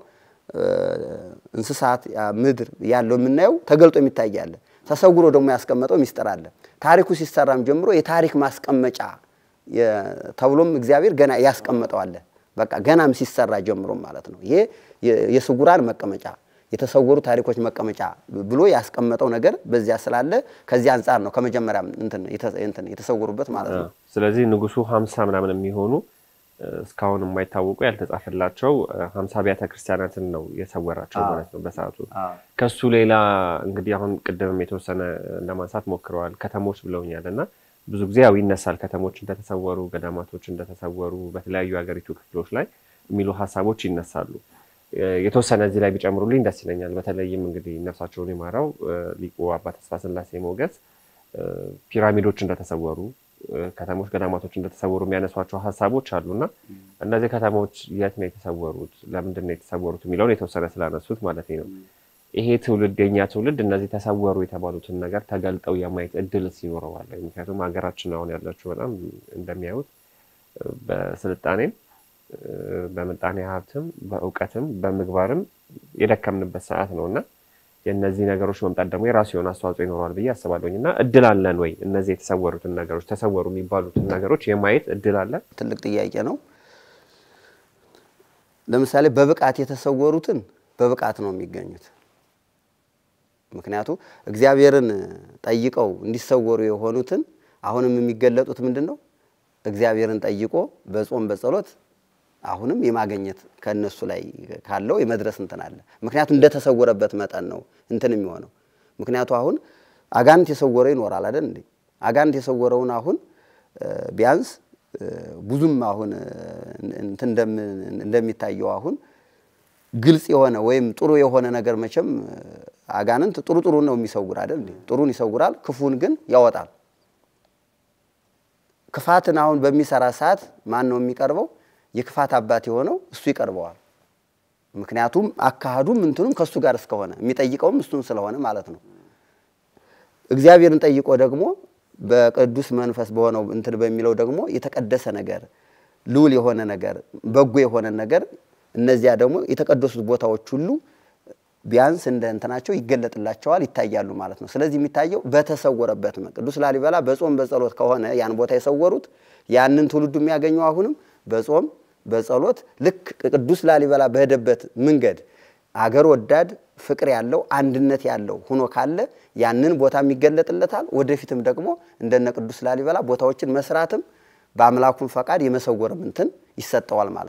እንስሳት፣ ምድር ያለው የምናየው ተገልጦ የሚታይ አለ። ተሰውሮ ደግሞ ያስቀመጠው ሚስጥር አለ። ታሪኩ ሲሰራም ጀምሮ የታሪክ ማስቀመጫ ተብሎም እግዚአብሔር ገና ያስቀመጠው አለ። በቃ ገናም ሲሰራ ጀምሮም ማለት ነው። ይሄ የስጉራን መቀመጫ የተሰወሩ ታሪኮች መቀመጫ ብሎ ያስቀመጠው ነገር በዚያ ስላለ ከዚህ አንጻር ነው ከመጀመሪያም እንትን የተሰወሩበት ማለት ነው። ስለዚህ ንጉሱ ሀምሳ ምናምን የሚሆኑ እስካሁን የማይታወቁ ያልተጻፈላቸው ሀምሳ አብያተ ክርስቲያናትን ነው የሰወራቸው ማለት ነው በሰዓቱ። ከሱ ሌላ እንግዲህ አሁን ቅድምም የተወሰነ ለማንሳት ሞክረዋል ከተሞች ብለውኛል እና ብዙ ጊዜ ያው ይነሳል ከተሞች እንደተሰወሩ፣ ገዳማቶች እንደተሰወሩ በተለያዩ የሀገሪቱ ክፍሎች ላይ የሚሉ ሀሳቦች ይነሳሉ። የተወሰነ እዚህ ላይ ቢጨምሩልኝ ደስ ይለኛል። በተለይም እንግዲህ ነፍሳቸውን የማራው ሊቁ አባ ተስፋ ስላሴ ሞገስ ፒራሚዶች እንደተሰወሩ ከተሞች፣ ገዳማቶች እንደተሰወሩ የሚያነሷቸው ሀሳቦች አሉና እነዚህ ከተሞች የት ነው የተሰወሩት? ለምንድን ነው የተሰወሩት? የሚለውን የተወሰነ ስላነሱት ማለት ነው። ይሄ ትውልድ የኛ ትውልድ እነዚህ ተሰወሩ የተባሉትን ነገር ተገልጠው የማየት እድል ይኖረዋል። ምክንያቱም ሀገራችን አሁን ያለችው በጣም እንደሚያዩት በስልጣኔም በምጣኔ ሀብትም በእውቀትም በምግባርም የደከምንበት ሰዓት ነው እና የእነዚህ ነገሮች መምጣት ደግሞ የራሱ የሆነ አስተዋጽኦ ይኖረዋል ብዬ አስባለሁኝ። እና እድል አለን ወይ እነዚህ የተሰወሩትን ነገሮች ተሰወሩ የሚባሉትን ነገሮች የማየት እድል አለን? ትልቅ ጥያቄ ነው። ለምሳሌ በብቃት የተሰወሩትን በብቃት ነው የሚገኙት። ምክንያቱ እግዚአብሔርን ጠይቀው እንዲሰወሩ የሆኑትን አሁንም የሚገለጡት ምንድን ነው? እግዚአብሔርን ጠይቆ በጾም በጸሎት አሁንም የማገኘት ከእነሱ ላይ ካለው የመድረስ እንትን አለ። ምክንያቱም እንደተሰወረበት መጠን ነው እንትን የሚሆነው። ምክንያቱ አሁን አጋንንት የሰወረው ይኖራል አይደል እንዴ? አጋንንት የሰወረውን አሁን ቢያንስ ብዙም አሁን እንትን እንደሚታየው አሁን ግልጽ የሆነ ወይም ጥሩ የሆነ ነገር መቼም አጋንንት ጥሩ ጥሩ ነው የሚሰውር አይደል እንዴ? ጥሩን ይሰውራል፣ ክፉን ግን ያወጣል። ክፋትን አሁን በሚሰራ ሰዓት ማን ነው የሚቀርበው? የክፋት አባት የሆነው እሱ ይቀርበዋል። ምክንያቱም አካሄዱም እንትኑም ከእሱ ጋር እስከሆነ የሚጠይቀውም እሱን ስለሆነ ማለት ነው። እግዚአብሔርን ጠይቆ ደግሞ በቅዱስ መንፈስ በሆነው እንትን በሚለው ደግሞ የተቀደሰ ነገር ልዑል የሆነ ነገር በጎ የሆነ ነገር እነዚያ ደግሞ የተቀደሱት ቦታዎች ሁሉ ቢያንስ እንደ እንትናቸው ይገለጥላቸዋል፣ ይታያሉ ማለት ነው። ስለዚህ የሚታየው በተሰወረበት ነው። ቅዱስ ላሊበላ በጾም በጸሎት ከሆነ ያን ቦታ የሰወሩት ያንን ትውልዱ የሚያገኘው አሁንም በጾም በጸሎት ልክ ቅዱስ ላሊበላ በሄደበት መንገድ አገር ወዳድ ፍቅር ያለው አንድነት ያለው ሆኖ ካለ ያንን ቦታም ይገለጥለታል። ወደፊትም ደግሞ እንደነ ቅዱስ ላሊበላ ቦታዎችን መስራትም በአምላኩም ፈቃድ የመሰወርም እንትን ይሰጠዋል ማለት ነው።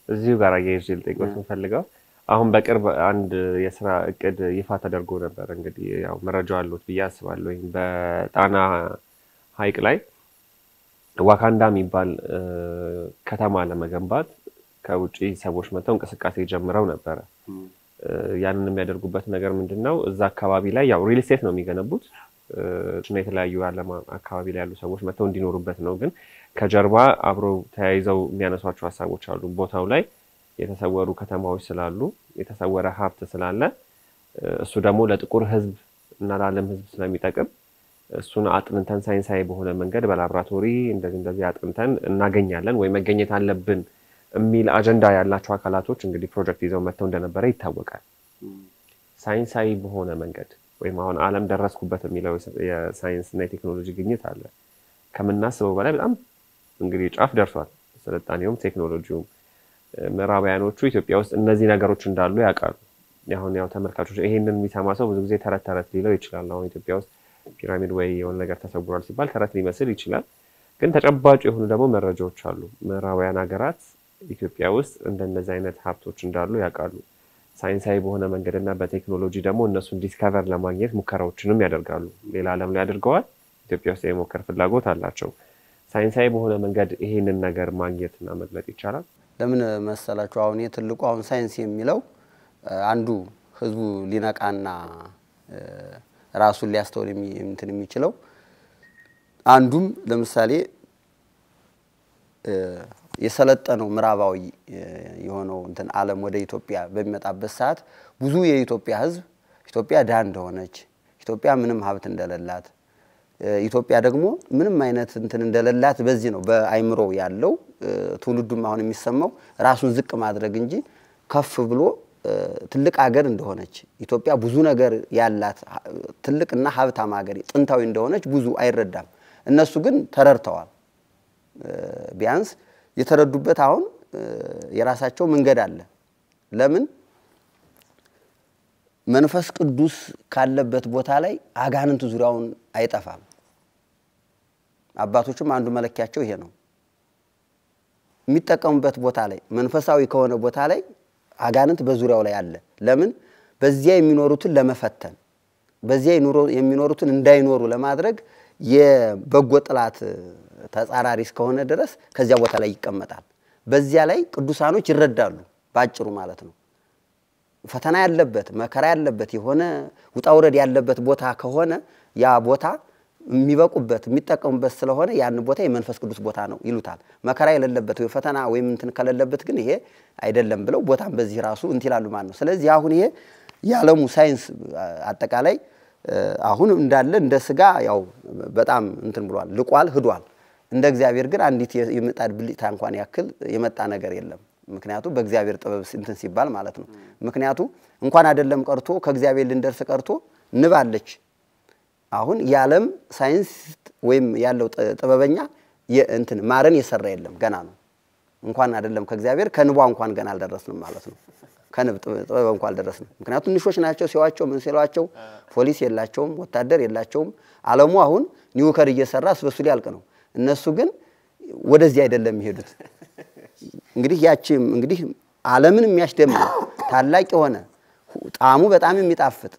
እዚሁ ጋር አያይዤ ልጠይቅዎት የምፈልገው አሁን በቅርብ አንድ የስራ እቅድ ይፋ ተደርጎ ነበር። እንግዲህ ያው መረጃው አለዎት ብዬ አስባለሁ። በጣና ሐይቅ ላይ ዋካንዳ የሚባል ከተማ ለመገንባት ከውጭ ሰዎች መጥተው እንቅስቃሴ ጀምረው ነበረ። ያንን የሚያደርጉበት ነገር ምንድን ነው? እዛ አካባቢ ላይ ያው ሪል ስቴት ነው የሚገነቡት እና የተለያዩ ዓለም አካባቢ ላይ ያሉ ሰዎች መጥተው እንዲኖሩበት ነው። ግን ከጀርባ አብረው ተያይዘው የሚያነሷቸው ሀሳቦች አሉ። ቦታው ላይ የተሰወሩ ከተማዎች ስላሉ የተሰወረ ሀብት ስላለ እሱ ደግሞ ለጥቁር ሕዝብ እና ለዓለም ሕዝብ ስለሚጠቅም እሱን አጥንተን ሳይንሳዊ በሆነ መንገድ በላብራቶሪ እንደዚህ እንደዚህ አጥንተን እናገኛለን ወይ መገኘት አለብን የሚል አጀንዳ ያላቸው አካላቶች እንግዲህ ፕሮጀክት ይዘው መጥተው እንደነበረ ይታወቃል። ሳይንሳዊ በሆነ መንገድ ወይም አሁን ዓለም ደረስኩበት የሚለው የሳይንስ እና የቴክኖሎጂ ግኝት አለ። ከምናስበው በላይ በጣም እንግዲህ ጫፍ ደርሷል። ስልጣኔውም ቴክኖሎጂውም ምዕራባውያኖቹ ኢትዮጵያ ውስጥ እነዚህ ነገሮች እንዳሉ ያውቃሉ። አሁን ያው ተመልካቾች ይሄንን የሚሰማ ሰው ብዙ ጊዜ ተረት ተረት ሊለው ይችላል። አሁን ኢትዮጵያ ውስጥ ፒራሚድ ወይ የሆነ ነገር ተሰውሯል ሲባል ተረት ሊመስል ይችላል። ግን ተጨባጭ የሆኑ ደግሞ መረጃዎች አሉ። ምዕራባውያን ሀገራት ኢትዮጵያ ውስጥ እንደነዚህ አይነት ሀብቶች እንዳሉ ያውቃሉ። ሳይንሳዊ በሆነ መንገድ እና በቴክኖሎጂ ደግሞ እነሱን ዲስከቨር ለማግኘት ሙከራዎችንም ያደርጋሉ። ሌላ ዓለም ላይ አድርገዋል። ኢትዮጵያ ውስጥ የሞከር ፍላጎት አላቸው። ሳይንሳዊ በሆነ መንገድ ይሄንን ነገር ማግኘት እና መግለጥ ይቻላል። ለምን መሰላችሁ? አሁን ትልቁ አሁን ሳይንስ የሚለው አንዱ ህዝቡ ሊነቃና ራሱን ሊያስተውል እንትን የሚችለው አንዱም ለምሳሌ የሰለጠነው ምዕራባዊ የሆነው እንትን ዓለም ወደ ኢትዮጵያ በሚመጣበት ሰዓት ብዙ የኢትዮጵያ ህዝብ ኢትዮጵያ ድሃ እንደሆነች፣ ኢትዮጵያ ምንም ሀብት እንደሌላት፣ ኢትዮጵያ ደግሞ ምንም አይነት እንትን እንደሌላት በዚህ ነው በአይምሮ ያለው ትውልዱም አሁን የሚሰማው ራሱን ዝቅ ማድረግ እንጂ ከፍ ብሎ ትልቅ ሀገር እንደሆነች ኢትዮጵያ ብዙ ነገር ያላት ትልቅና ሀብታም ሀገር ጥንታዊ እንደሆነች ብዙ አይረዳም። እነሱ ግን ተረድተዋል። ቢያንስ የተረዱበት አሁን የራሳቸው መንገድ አለ። ለምን መንፈስ ቅዱስ ካለበት ቦታ ላይ አጋንንት ዙሪያውን አይጠፋም። አባቶችም አንዱ መለኪያቸው ይሄ ነው። የሚጠቀሙበት ቦታ ላይ መንፈሳዊ ከሆነ ቦታ ላይ አጋንንት በዙሪያው ላይ አለ። ለምን በዚያ የሚኖሩትን ለመፈተን በዚያ የሚኖሩትን እንዳይኖሩ ለማድረግ የበጎ ጥላት ተጻራሪ እስከሆነ ድረስ ከዚያ ቦታ ላይ ይቀመጣል። በዚያ ላይ ቅዱሳኖች ይረዳሉ፣ በአጭሩ ማለት ነው። ፈተና ያለበት መከራ ያለበት የሆነ ውጣውረድ ያለበት ቦታ ከሆነ ያ ቦታ የሚበቁበት የሚጠቀሙበት ስለሆነ ያን ቦታ የመንፈስ ቅዱስ ቦታ ነው ይሉታል። መከራ የሌለበት ወይ ፈተና ወይም እንትን ከሌለበት ግን ይሄ አይደለም ብለው ቦታም በዚህ ራሱ እንትን ይላሉ ማለት ነው። ስለዚህ አሁን ይሄ የዓለሙ ሳይንስ አጠቃላይ አሁን እንዳለ እንደ ስጋ ያው በጣም እንትን ብሏል፣ ልቋል፣ ህዷል። እንደ እግዚአብሔር ግን አንዲት የምጣድ ብልጭታ እንኳን ያክል የመጣ ነገር የለም። ምክንያቱ በእግዚአብሔር ጥበብ እንትን ሲባል ማለት ነው። ምክንያቱ እንኳን አይደለም ቀርቶ ከእግዚአብሔር ልንደርስ ቀርቶ ንብ አለች። አሁን የዓለም ሳይንስ ወይም ያለው ጥበበኛ እንትን ማርን የሰራ የለም ገና ነው። እንኳን አይደለም ከእግዚአብሔር ከንቧ እንኳን ገና አልደረስንም ማለት ነው። ከንብ ጥበብ እንኳን አልደረስንም። ምክንያቱም ትንሾች ናቸው። ሲዋቸው ምን ሲሏቸው ፖሊስ የላቸውም፣ ወታደር የላቸውም። ዓለሙ አሁን ኒውከር እየሰራ ስበሱ ሊያልቅ ነው። እነሱ ግን ወደዚህ አይደለም የሚሄዱት። እንግዲህ ያቺም እንግዲህ ዓለምን የሚያስደምም ታላቅ የሆነ ጣዕሙ በጣም የሚጣፍጥ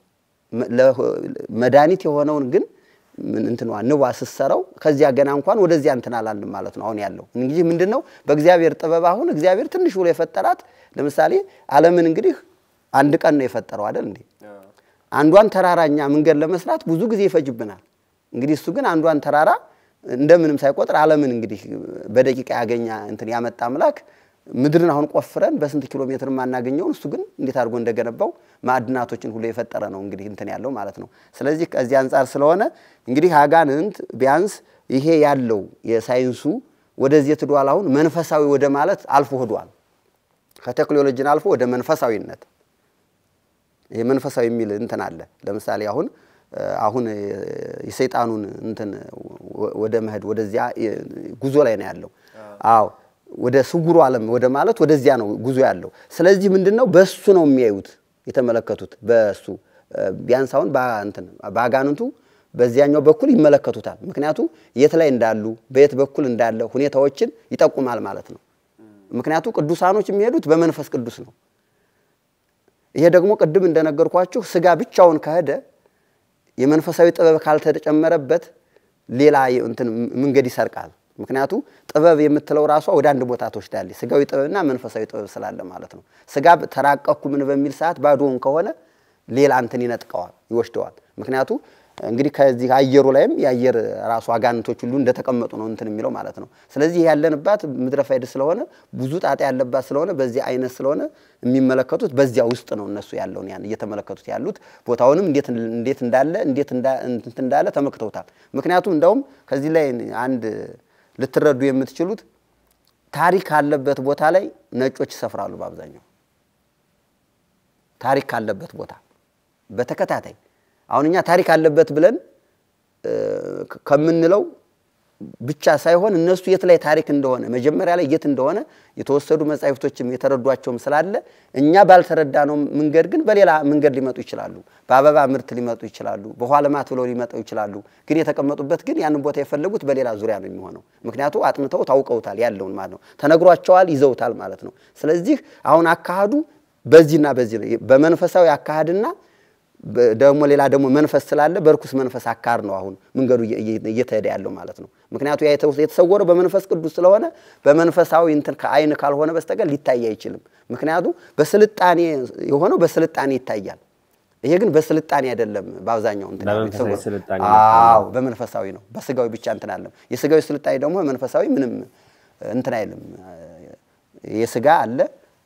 መድኃኒት የሆነውን ግን እንትኗ ንቧ ስትሰራው ከዚያ ገና እንኳን ወደዚያ እንትን አላልንም ማለት ነው። አሁን ያለው እንግዲህ ምንድን ነው በእግዚአብሔር ጥበብ አሁን እግዚአብሔር ትንሽ ብሎ የፈጠራት ለምሳሌ ዓለምን እንግዲህ አንድ ቀን ነው የፈጠረው አይደል እንዴ? አንዷን ተራራኛ መንገድ ለመስራት ብዙ ጊዜ ይፈጅብናል። እንግዲህ እሱ ግን አንዷን ተራራ እንደምንም ሳይቆጥር ዓለምን እንግዲህ በደቂቃ ያገኛ እንትን ያመጣ አምላክ ምድርን አሁን ቆፍረን በስንት ኪሎ ሜትር የማናገኘውን እሱ ግን እንዴት አድርጎ እንደገነባው ማዕድናቶችን ሁሉ የፈጠረ ነው እንግዲህ እንትን ያለው ማለት ነው። ስለዚህ ከዚህ አንጻር ስለሆነ እንግዲህ አጋንንት ቢያንስ ይሄ ያለው የሳይንሱ ወደዚህ ትዷል። አሁን መንፈሳዊ ወደ ማለት አልፎ ሄዷል። ከቴክኖሎጂን አልፎ ወደ መንፈሳዊነት ይሄ መንፈሳዊ የሚል እንትን አለ። ለምሳሌ አሁን አሁን የሰይጣኑን እንትን ወደ መሄድ ወደዚያ ጉዞ ላይ ነው ያለው። አዎ ወደ ስውሩ ዓለም ወደ ማለት ወደዚያ ነው ጉዞ ያለው። ስለዚህ ምንድን ነው በእሱ ነው የሚያዩት የተመለከቱት በእሱ ቢያንስ አሁን በአጋንንቱ በዚያኛው በኩል ይመለከቱታል። ምክንያቱ የት ላይ እንዳሉ በየት በኩል እንዳለ ሁኔታዎችን ይጠቁማል ማለት ነው። ምክንያቱ ቅዱሳኖች የሚሄዱት በመንፈስ ቅዱስ ነው። ይሄ ደግሞ ቅድም እንደነገርኳችሁ ስጋ ብቻውን ከሄደ የመንፈሳዊ ጥበብ ካልተጨመረበት ሌላ እንትን መንገድ ይሰርቃል። ምክንያቱ ጥበብ የምትለው ራሷ ወደ አንድ ቦታ ትወስዳለች። ስጋዊ ጥበብና መንፈሳዊ ጥበብ ስላለ ማለት ነው። ስጋ ተራቀኩ ምን በሚል ሰዓት ባዶውን ከሆነ ሌላ እንትን ይነጥቀዋል፣ ይወስደዋል። ምክንያቱ እንግዲህ ከዚህ አየሩ ላይም የአየር ራሱ አጋንንቶች ሁሉ እንደተቀመጡ ነው እንትን የሚለው ማለት ነው። ስለዚህ ያለንባት ምድረ ፋይድ ስለሆነ ብዙ ጣጣ ያለባት ስለሆነ በዚህ አይነት ስለሆነ የሚመለከቱት በዚያ ውስጥ ነው እነሱ ያለውን ያን እየተመለከቱት ያሉት ቦታውንም እንዴት እንዴት እንዳለ እንዴት እንትን እንዳለ ተመክተውታል። ምክንያቱም እንደውም ከዚህ ላይ አንድ ልትረዱ የምትችሉት ታሪክ ካለበት ቦታ ላይ ነጮች ይሰፍራሉ። በአብዛኛው ታሪክ ካለበት ቦታ በተከታታይ አሁን እኛ ታሪክ አለበት ብለን ከምንለው ብቻ ሳይሆን እነሱ የት ላይ ታሪክ እንደሆነ መጀመሪያ ላይ የት እንደሆነ የተወሰዱ መጻሕፍቶችም የተረዷቸውም ስላለ እኛ ባልተረዳነው መንገድ ግን በሌላ መንገድ ሊመጡ ይችላሉ። በአበባ ምርት ሊመጡ ይችላሉ። በውኃ ልማት ብለው ሊመጡ ይችላሉ። ግን የተቀመጡበት ግን ያንን ቦታ የፈለጉት በሌላ ዙሪያ ነው የሚሆነው። ምክንያቱ አጥንተው ታውቀውታል ያለውን ማለት ነው። ተነግሯቸዋል፣ ይዘውታል ማለት ነው። ስለዚህ አሁን አካሄዱ በዚህና በዚህ ነው። በመንፈሳዊ አካሄድና ደግሞ ሌላ ደግሞ መንፈስ ስላለ በርኩስ መንፈስ አካር ነው አሁን መንገዱ እየተሄደ ያለው ማለት ነው። ምክንያቱ ያ የተሰወረው በመንፈስ ቅዱስ ስለሆነ በመንፈሳዊ እንትን ከአይን ካልሆነ በስተቀር ሊታይ አይችልም። ምክንያቱ በስልጣኔ የሆነው በስልጣኔ ይታያል። ይሄ ግን በስልጣኔ አይደለም። በአብዛኛው እንትን አዎ በመንፈሳዊ ነው። በስጋዊ ብቻ እንትን አለም። የስጋዊ ስልጣኔ ደግሞ መንፈሳዊ ምንም እንትን አይልም። የስጋ አለ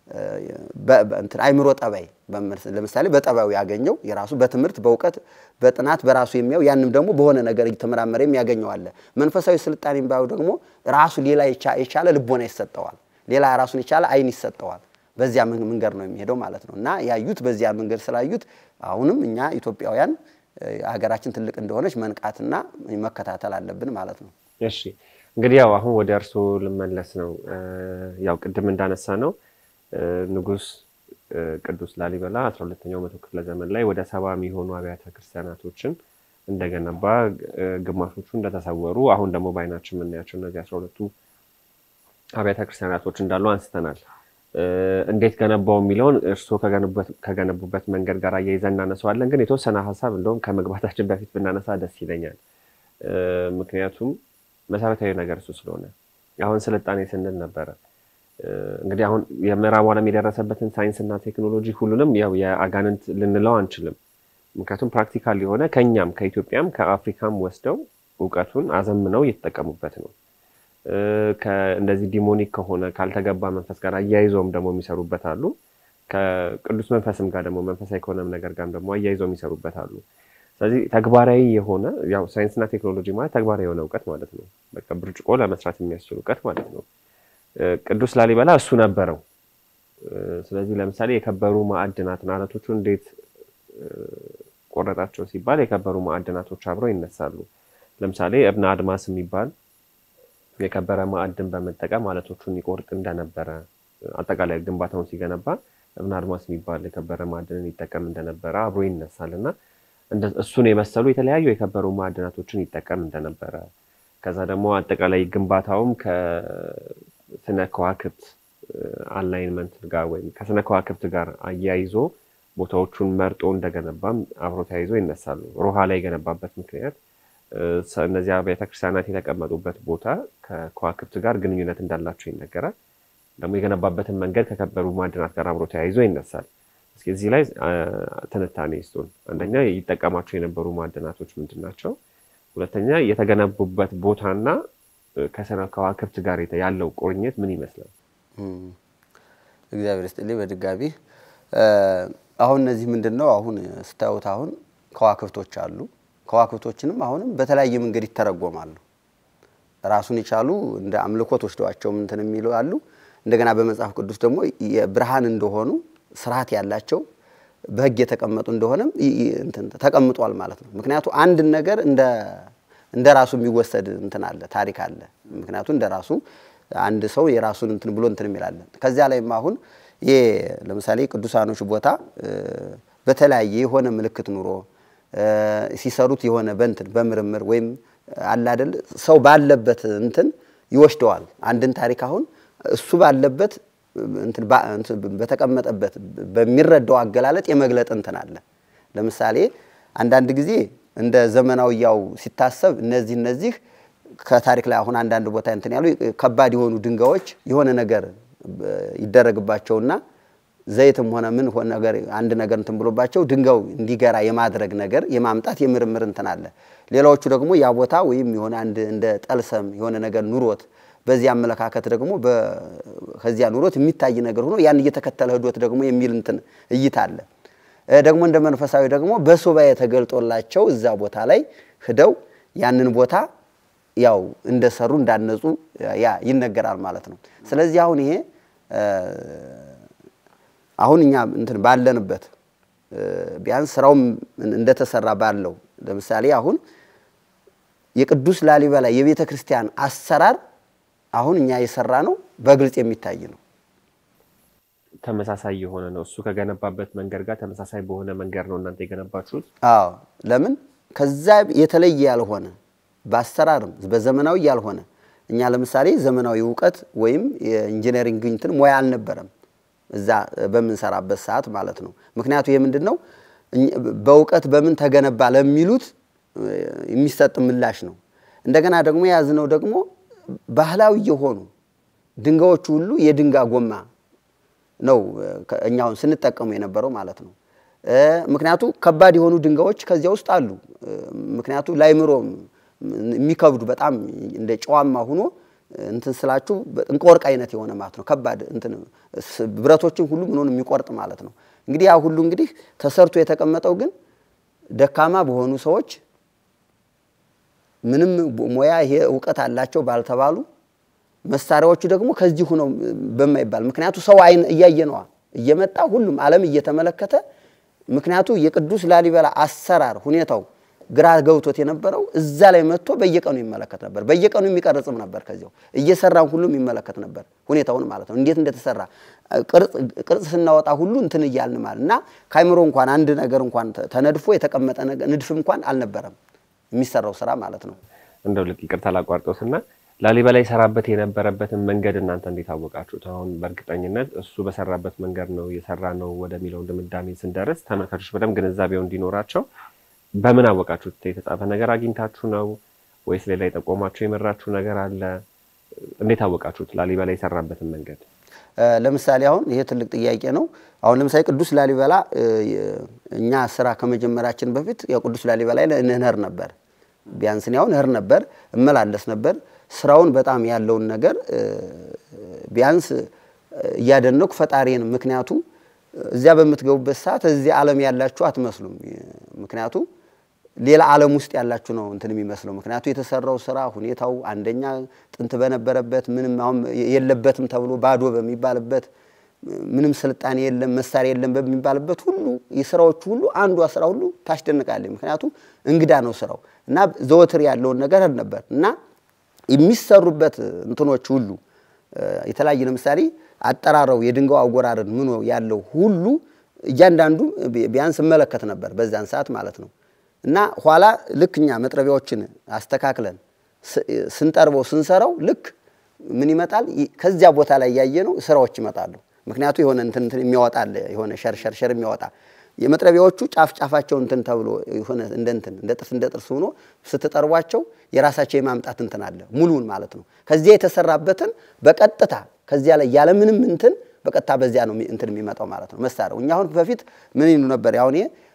አይምሮ ጠባይ ለምሳሌ በጠባዩ ያገኘው የራሱ በትምህርት በእውቀት በጥናት በራሱ የሚያው ያንም ደግሞ በሆነ ነገር እየተመራመረ የሚያገኘው አለ። መንፈሳዊ ስልጣኔ የሚባሉ ደግሞ ራሱ ሌላ የቻለ ልቦና ይሰጠዋል። ሌላ ራሱን የቻለ አይን ይሰጠዋል። በዚያ መንገድ ነው የሚሄደው ማለት ነው እና ያዩት በዚያ መንገድ ስላዩት አሁንም እኛ ኢትዮጵያውያን ሀገራችን ትልቅ እንደሆነች መንቃትና መከታተል አለብን ማለት ነው። እሺ እንግዲህ ያው አሁን ወደ እርስዎ ልመለስ ነው። ያው ቅድም እንዳነሳ ነው ንጉሥ ቅዱስ ላሊበላ አስራ ሁለተኛው መቶ ክፍለ ዘመን ላይ ወደ ሰባ የሚሆኑ አብያተ ክርስቲያናቶችን እንደገነባ ግማሾቹ እንደተሰወሩ አሁን ደግሞ በዓይናችን የምናያቸው እነዚህ አስራ ሁለቱ አብያተ ክርስቲያናቶች እንዳሉ አንስተናል። እንዴት ገነባው የሚለውን እርስዎ ከገነቡበት መንገድ ጋር አያይዘን እናነሳዋለን። ግን የተወሰነ ሀሳብ እንደውም ከመግባታችን በፊት ብናነሳ ደስ ይለኛል። ምክንያቱም መሰረታዊ ነገር እሱ ስለሆነ አሁን ስልጣኔ ስንል ነበረ እንግዲህ አሁን የምዕራብ ዓለም የደረሰበትን ሳይንስና ቴክኖሎጂ ሁሉንም ያው የአጋንንት ልንለው አንችልም። ምክንያቱም ፕራክቲካል የሆነ ከኛም ከኢትዮጵያም ከአፍሪካም ወስደው እውቀቱን አዘምነው እየተጠቀሙበት ነው። እንደዚህ ዲሞኒክ ከሆነ ካልተገባ መንፈስ ጋር አያይዘውም ደግሞ የሚሰሩበት አሉ። ከቅዱስ መንፈስም ጋር ደግሞ መንፈሳዊ ከሆነም ነገር ጋር ደግሞ አያይዘው የሚሰሩበት አሉ። ስለዚህ ተግባራዊ የሆነ ያው ሳይንስና ቴክኖሎጂ ማለት ተግባራዊ የሆነ እውቀት ማለት ነው። በቃ ብርጭቆ ለመስራት የሚያስችል እውቀት ማለት ነው። ቅዱስ ላሊበላ እሱ ነበረው። ስለዚህ ለምሳሌ የከበሩ ማዕድናትን አለቶቹ እንዴት ቆረጣቸው ሲባል የከበሩ ማዕድናቶች አብረው ይነሳሉ። ለምሳሌ እብነ አድማስ የሚባል የከበረ ማዕድን በመጠቀም አለቶቹን ይቆርጥ እንደነበረ አጠቃላይ ግንባታውን ሲገነባ እብነ አድማስ የሚባል የከበረ ማዕድንን ይጠቀም እንደነበረ አብሮ ይነሳል እና እሱን የመሰሉ የተለያዩ የከበሩ ማዕድናቶችን ይጠቀም እንደነበረ ከዛ ደግሞ አጠቃላይ ግንባታውም ከስነ ከዋክብት አላይንመንት ጋር ወይም ከስነ ከዋክብት ጋር አያይዞ ቦታዎቹን መርጦ እንደገነባም አብሮ ተያይዞ ይነሳሉ። ሮሃ ላይ የገነባበት ምክንያት እነዚያ ቤተክርስቲያናት የተቀመጡበት ቦታ ከከዋክብት ጋር ግንኙነት እንዳላቸው ይነገራል። ደግሞ የገነባበትን መንገድ ከከበሩ ማዕድናት ጋር አብሮ ተያይዞ ይነሳል። እስኪ እዚህ ላይ ትንታኔ ይስጡን። አንደኛ ይጠቀማቸው የነበሩ ማዕድናቶች ምንድን ናቸው? ሁለተኛ የተገነቡበት ቦታና ከስነ ከዋክብት ጋር ያለው ቁርኝት ምን ይመስላል? እግዚአብሔር ይስጥልኝ በድጋሚ አሁን እነዚህ ምንድን ነው አሁን ስታዩት አሁን ከዋክብቶች አሉ። ከዋክብቶችንም አሁንም በተለያየ መንገድ ይተረጎማሉ። ራሱን የቻሉ እንደ አምልኮት ወስደዋቸው እንትን የሚሉ አሉ። እንደገና በመጽሐፍ ቅዱስ ደግሞ የብርሃን እንደሆኑ ስርዓት ያላቸው በሕግ የተቀመጡ እንደሆነም ተቀምጧል ማለት ነው። ምክንያቱ አንድን ነገር እንደ ራሱ የሚወሰድ እንትን አለ ታሪክ አለ። ምክንያቱ እንደ ራሱ አንድ ሰው የራሱን እንትን ብሎ እንትን የሚላለን ከዚያ ላይም አሁን ይሄ ለምሳሌ ቅዱሳኖች ቦታ በተለያየ የሆነ ምልክት ኑሮ ሲሰሩት የሆነ በእንትን በምርምር ወይም አለ አይደል ሰው ባለበት እንትን ይወስደዋል። አንድን ታሪክ አሁን እሱ ባለበት እንትን ባ- እንትን በተቀመጠበት በሚረዳው አገላለጥ የመግለጥ እንትን አለ። ለምሳሌ አንዳንድ ጊዜ እንደ ዘመናዊያው ሲታሰብ እነዚህ እነዚህ ከታሪክ ላይ አሁን አንዳንድ ቦታ እንትን ያሉ ከባድ የሆኑ ድንጋዮች የሆነ ነገር ይደረግባቸውና ዘይትም ሆነ ምን ሆነ ነገር አንድ ነገር እንትን ብሎባቸው ድንጋዩ እንዲገራ የማድረግ ነገር የማምጣት የምርምር እንትን አለ። ሌላዎቹ ደግሞ ያ ቦታ ወይም የሆነ አንድ እንደ ጠልሰም የሆነ ነገር ኑሮት በዚህ አመለካከት ደግሞ ከዚያ ኑሮት የሚታይ ነገር ሆኖ ያን እየተከተለ ህዶት ደግሞ የሚል እንትን እይታ አለ። ደግሞ እንደ መንፈሳዊ ደግሞ በሱባኤ ተገልጦላቸው እዛ ቦታ ላይ ሂደው ያንን ቦታ ያው እንደሰሩ እንዳነጹ ያ ይነገራል ማለት ነው። ስለዚህ አሁን ይሄ አሁን እኛ እንትን ባለንበት ቢያንስ ስራውም እንደተሰራ ባለው ለምሳሌ አሁን የቅዱስ ላሊበላ የቤተ ክርስቲያን አሰራር አሁን እኛ የሰራ ነው በግልጽ የሚታይ ነው። ተመሳሳይ የሆነ ነው። እሱ ከገነባበት መንገድ ጋር ተመሳሳይ በሆነ መንገድ ነው እናንተ የገነባችሁት። አዎ ለምን ከዛ የተለየ ያልሆነ በአሰራርም በዘመናዊ ያልሆነ እኛ ለምሳሌ ዘመናዊ እውቀት ወይም የኢንጂነሪንግ እንትን ሙያ አልነበረም እዛ በምንሰራበት ሰዓት ማለት ነው። ምክንያቱ ይህ ምንድን ነው በእውቀት በምን ተገነባ ለሚሉት የሚሰጥ ምላሽ ነው። እንደገና ደግሞ የያዝነው ደግሞ ባህላዊ የሆኑ ድንጋዮቹ ሁሉ የድንጋ ጎማ ነው እኛውን ስንጠቀሙ የነበረው ማለት ነው። ምክንያቱ ከባድ የሆኑ ድንጋዮች ከዚያ ውስጥ አሉ። ምክንያቱ ላይምሮም የሚከብዱ በጣም እንደ ጨዋማ ሁኖ እንትን ስላችሁ እንደ ወርቅ አይነት የሆነ ማለት ነው። ከባድ እንትን ብረቶችን ሁሉ ምንሆን የሚቆርጥ ማለት ነው። እንግዲህ ያ ሁሉ እንግዲህ ተሰርቶ የተቀመጠው ግን ደካማ በሆኑ ሰዎች ምንም ሙያ ይሄ እውቀት አላቸው ባልተባሉ መሳሪያዎቹ ደግሞ ከዚህ ሁነው በማይባል ምክንያቱ ሰው አይን እያየ ነዋ እየመጣ ሁሉም ዓለም እየተመለከተ ምክንያቱ የቅዱስ ላሊበላ አሰራር ሁኔታው ግራ ገብቶት የነበረው እዛ ላይ መጥቶ በየቀኑ ይመለከት ነበር። በየቀኑ የሚቀርጽም ነበር። ከዚያው እየሰራም ሁሉም ይመለከት ነበር ሁኔታውን ማለት ነው፣ እንዴት እንደተሰራ ቅርጽ ስናወጣ ሁሉ እንትን እያልን ማለት እና ከአይምሮ እንኳን አንድ ነገር እንኳን ተነድፎ የተቀመጠ ንድፍ እንኳን አልነበረም የሚሰራው ስራ ማለት ነው። እንደው ልክ ይቅርታ ላቋርጦትና ላሊበላ ይሰራበት የነበረበትን መንገድ እናንተ እንዴት አወቃችሁት? አሁን በእርግጠኝነት እሱ በሰራበት መንገድ ነው የሰራ ነው ወደሚለው ድምዳሜ ስንደርስ ተመልካቾች በደንብ ግንዛቤው እንዲኖራቸው በምን አወቃችሁት? የተጻፈ ነገር አግኝታችሁ ነው ወይስ ሌላ የጠቆማችሁ የመራችሁ ነገር አለ? እንዴት አወቃችሁት ላሊበላ የሰራበትን መንገድ? ለምሳሌ አሁን ይሄ ትልቅ ጥያቄ ነው። አሁን ለምሳሌ ቅዱስ ላሊበላ እኛ ስራ ከመጀመራችን በፊት ያው ቅዱስ ላሊበላ እንህር ነበር። ቢያንስ እኔ አሁን እህር ነበር እመላለስ ነበር። ስራውን በጣም ያለውን ነገር ቢያንስ እያደነኩ ፈጣሪን ምክንያቱ እዚያ በምትገቡበት ሰዓት እዚህ ዓለም ያላችሁ አትመስሉም። ምክንያቱ ሌላ ዓለም ውስጥ ያላችሁ ነው እንትን የሚመስለው። ምክንያቱ የተሰራው ስራ ሁኔታው አንደኛ ጥንት በነበረበት ምንም አሁን የለበትም ተብሎ ባዶ በሚባልበት ምንም ስልጣኔ የለም መሳሪያ የለም በሚባልበት ሁሉ የስራዎቹ ሁሉ አንዷ ስራ ሁሉ ታስደንቃለች። ምክንያቱ እንግዳ ነው ስራው እና ዘወትር ያለውን ነገር ነበር እና የሚሰሩበት እንትኖች ሁሉ የተለያየ ለምሳሌ አጠራረው የድንጋው አጎራረድ ምን ያለው ሁሉ እያንዳንዱ ቢያንስ እመለከት ነበር በዛን ሰዓት ማለት ነው። እና ኋላ ልክ እኛ መጥረቢያዎችን አስተካክለን ስንጠርበው ስንሰራው ልክ ምን ይመጣል ከዚያ ቦታ ላይ ያየ ነው ስራዎች ይመጣሉ። ምክንያቱ የሆነ እንትን እንትን የሚያወጣ አለ የሆነ ሸርሸርሸር የሚያወጣ የመጥረቢያዎቹ ጫፍ ጫፋቸው እንትን ተብሎ የሆነ እንደ እንትን እንደ ጥርስ እንደ ጥርስ ሆኖ ስትጠርቧቸው የራሳቸው የማምጣት እንትን አለ ሙሉውን ማለት ነው። ከዚያ የተሰራበትን በቀጥታ ከዚያ ላይ ያለምንም እንትን በቀጥታ በዚያ ነው እንትን የሚመጣው ማለት ነው መሳሪያው። እኛ አሁን በፊት ምን ይሉ ነበር? አሁን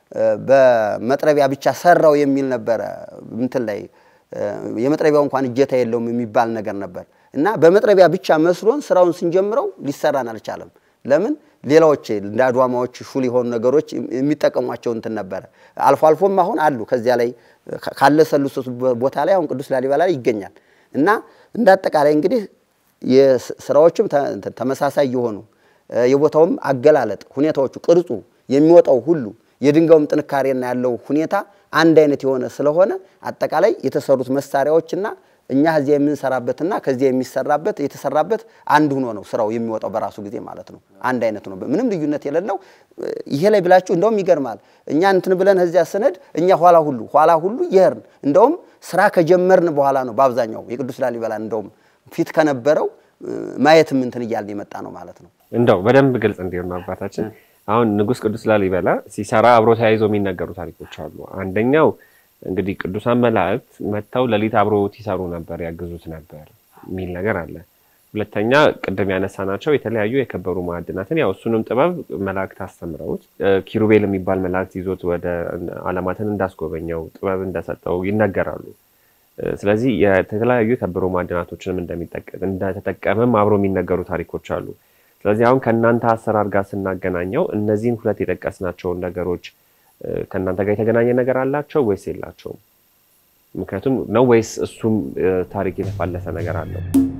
በመጥረቢያ ብቻ ሰራው የሚል ነበረ እንትን ላይ የመጥረቢያው እንኳን እጀታ የለውም የሚባል ነገር ነበር እና በመጥረቢያ ብቻ መስሎን ስራውን ስንጀምረው ሊሰራን አልቻለም። ለምን ሌላዎች እንደ አድዋማዎች ሹል የሆኑ ነገሮች የሚጠቀሟቸው እንትን ነበረ። አልፎ አልፎም አሁን አሉ ከዚያ ላይ ካለሰሉት ቦታ ላይ አሁን ቅዱስ ላሊበላ ላይ ይገኛል እና እንደ አጠቃላይ እንግዲህ የስራዎችም ተመሳሳይ የሆኑ የቦታውም አገላለጥ ሁኔታዎቹ፣ ቅርጹ የሚወጣው ሁሉ የድንጋዩም ጥንካሬና ያለው ሁኔታ አንድ አይነት የሆነ ስለሆነ አጠቃላይ የተሰሩት መሳሪያዎችና እኛ እዚያ የምንሰራበትና ከዚያ የሚሰራበት የተሰራበት አንድ ሆኖ ነው ስራው የሚወጣው በራሱ ጊዜ ማለት ነው። አንድ አይነት ነው፣ ምንም ልዩነት የሌለው። ይሄ ላይ ብላችሁ እንደውም ይገርማል። እኛ እንትን ብለን እዚያ ስነድ እኛ ኋላ ሁሉ ኋላ ሁሉ ይሄርን እንደውም ስራ ከጀመርን በኋላ ነው በአብዛኛው የቅዱስ ላሊበላ እንደውም ፊት ከነበረው ማየትም እንትን እያልን የመጣ ነው ማለት ነው። እንደው በደንብ ግልጽ እንዲሆን ነው አባታችን አሁን ንጉሥ ቅዱስ ላሊበላ ሲሰራ አብሮ ተያይዞ የሚነገሩ ታሪኮች አሉ። አንደኛው እንግዲህ ቅዱሳን መላእክት መጥተው ሌሊት አብሮት ይሰሩ ነበር፣ ያግዙት ነበር የሚል ነገር አለ። ሁለተኛ ቅድም ያነሳናቸው የተለያዩ የከበሩ ማዕድናትን ያው እሱንም ጥበብ መላእክት አስተምረውት ኪሩቤል የሚባል መላእክት ይዞት ወደ ዓለማትን እንዳስጎበኘው ጥበብ እንደሰጠው ይነገራሉ። ስለዚህ የተለያዩ የከበሩ ማዕድናቶችንም እንደተጠቀመም አብሮ የሚነገሩ ታሪኮች አሉ። ስለዚህ አሁን ከእናንተ አሰራር ጋር ስናገናኘው እነዚህን ሁለት የጠቀስናቸውን ነገሮች ከእናንተ ጋር የተገናኘ ነገር አላቸው ወይስ የላቸውም? ምክንያቱም ነው ወይስ እሱም ታሪክ የተፋለሰ ነገር አለው?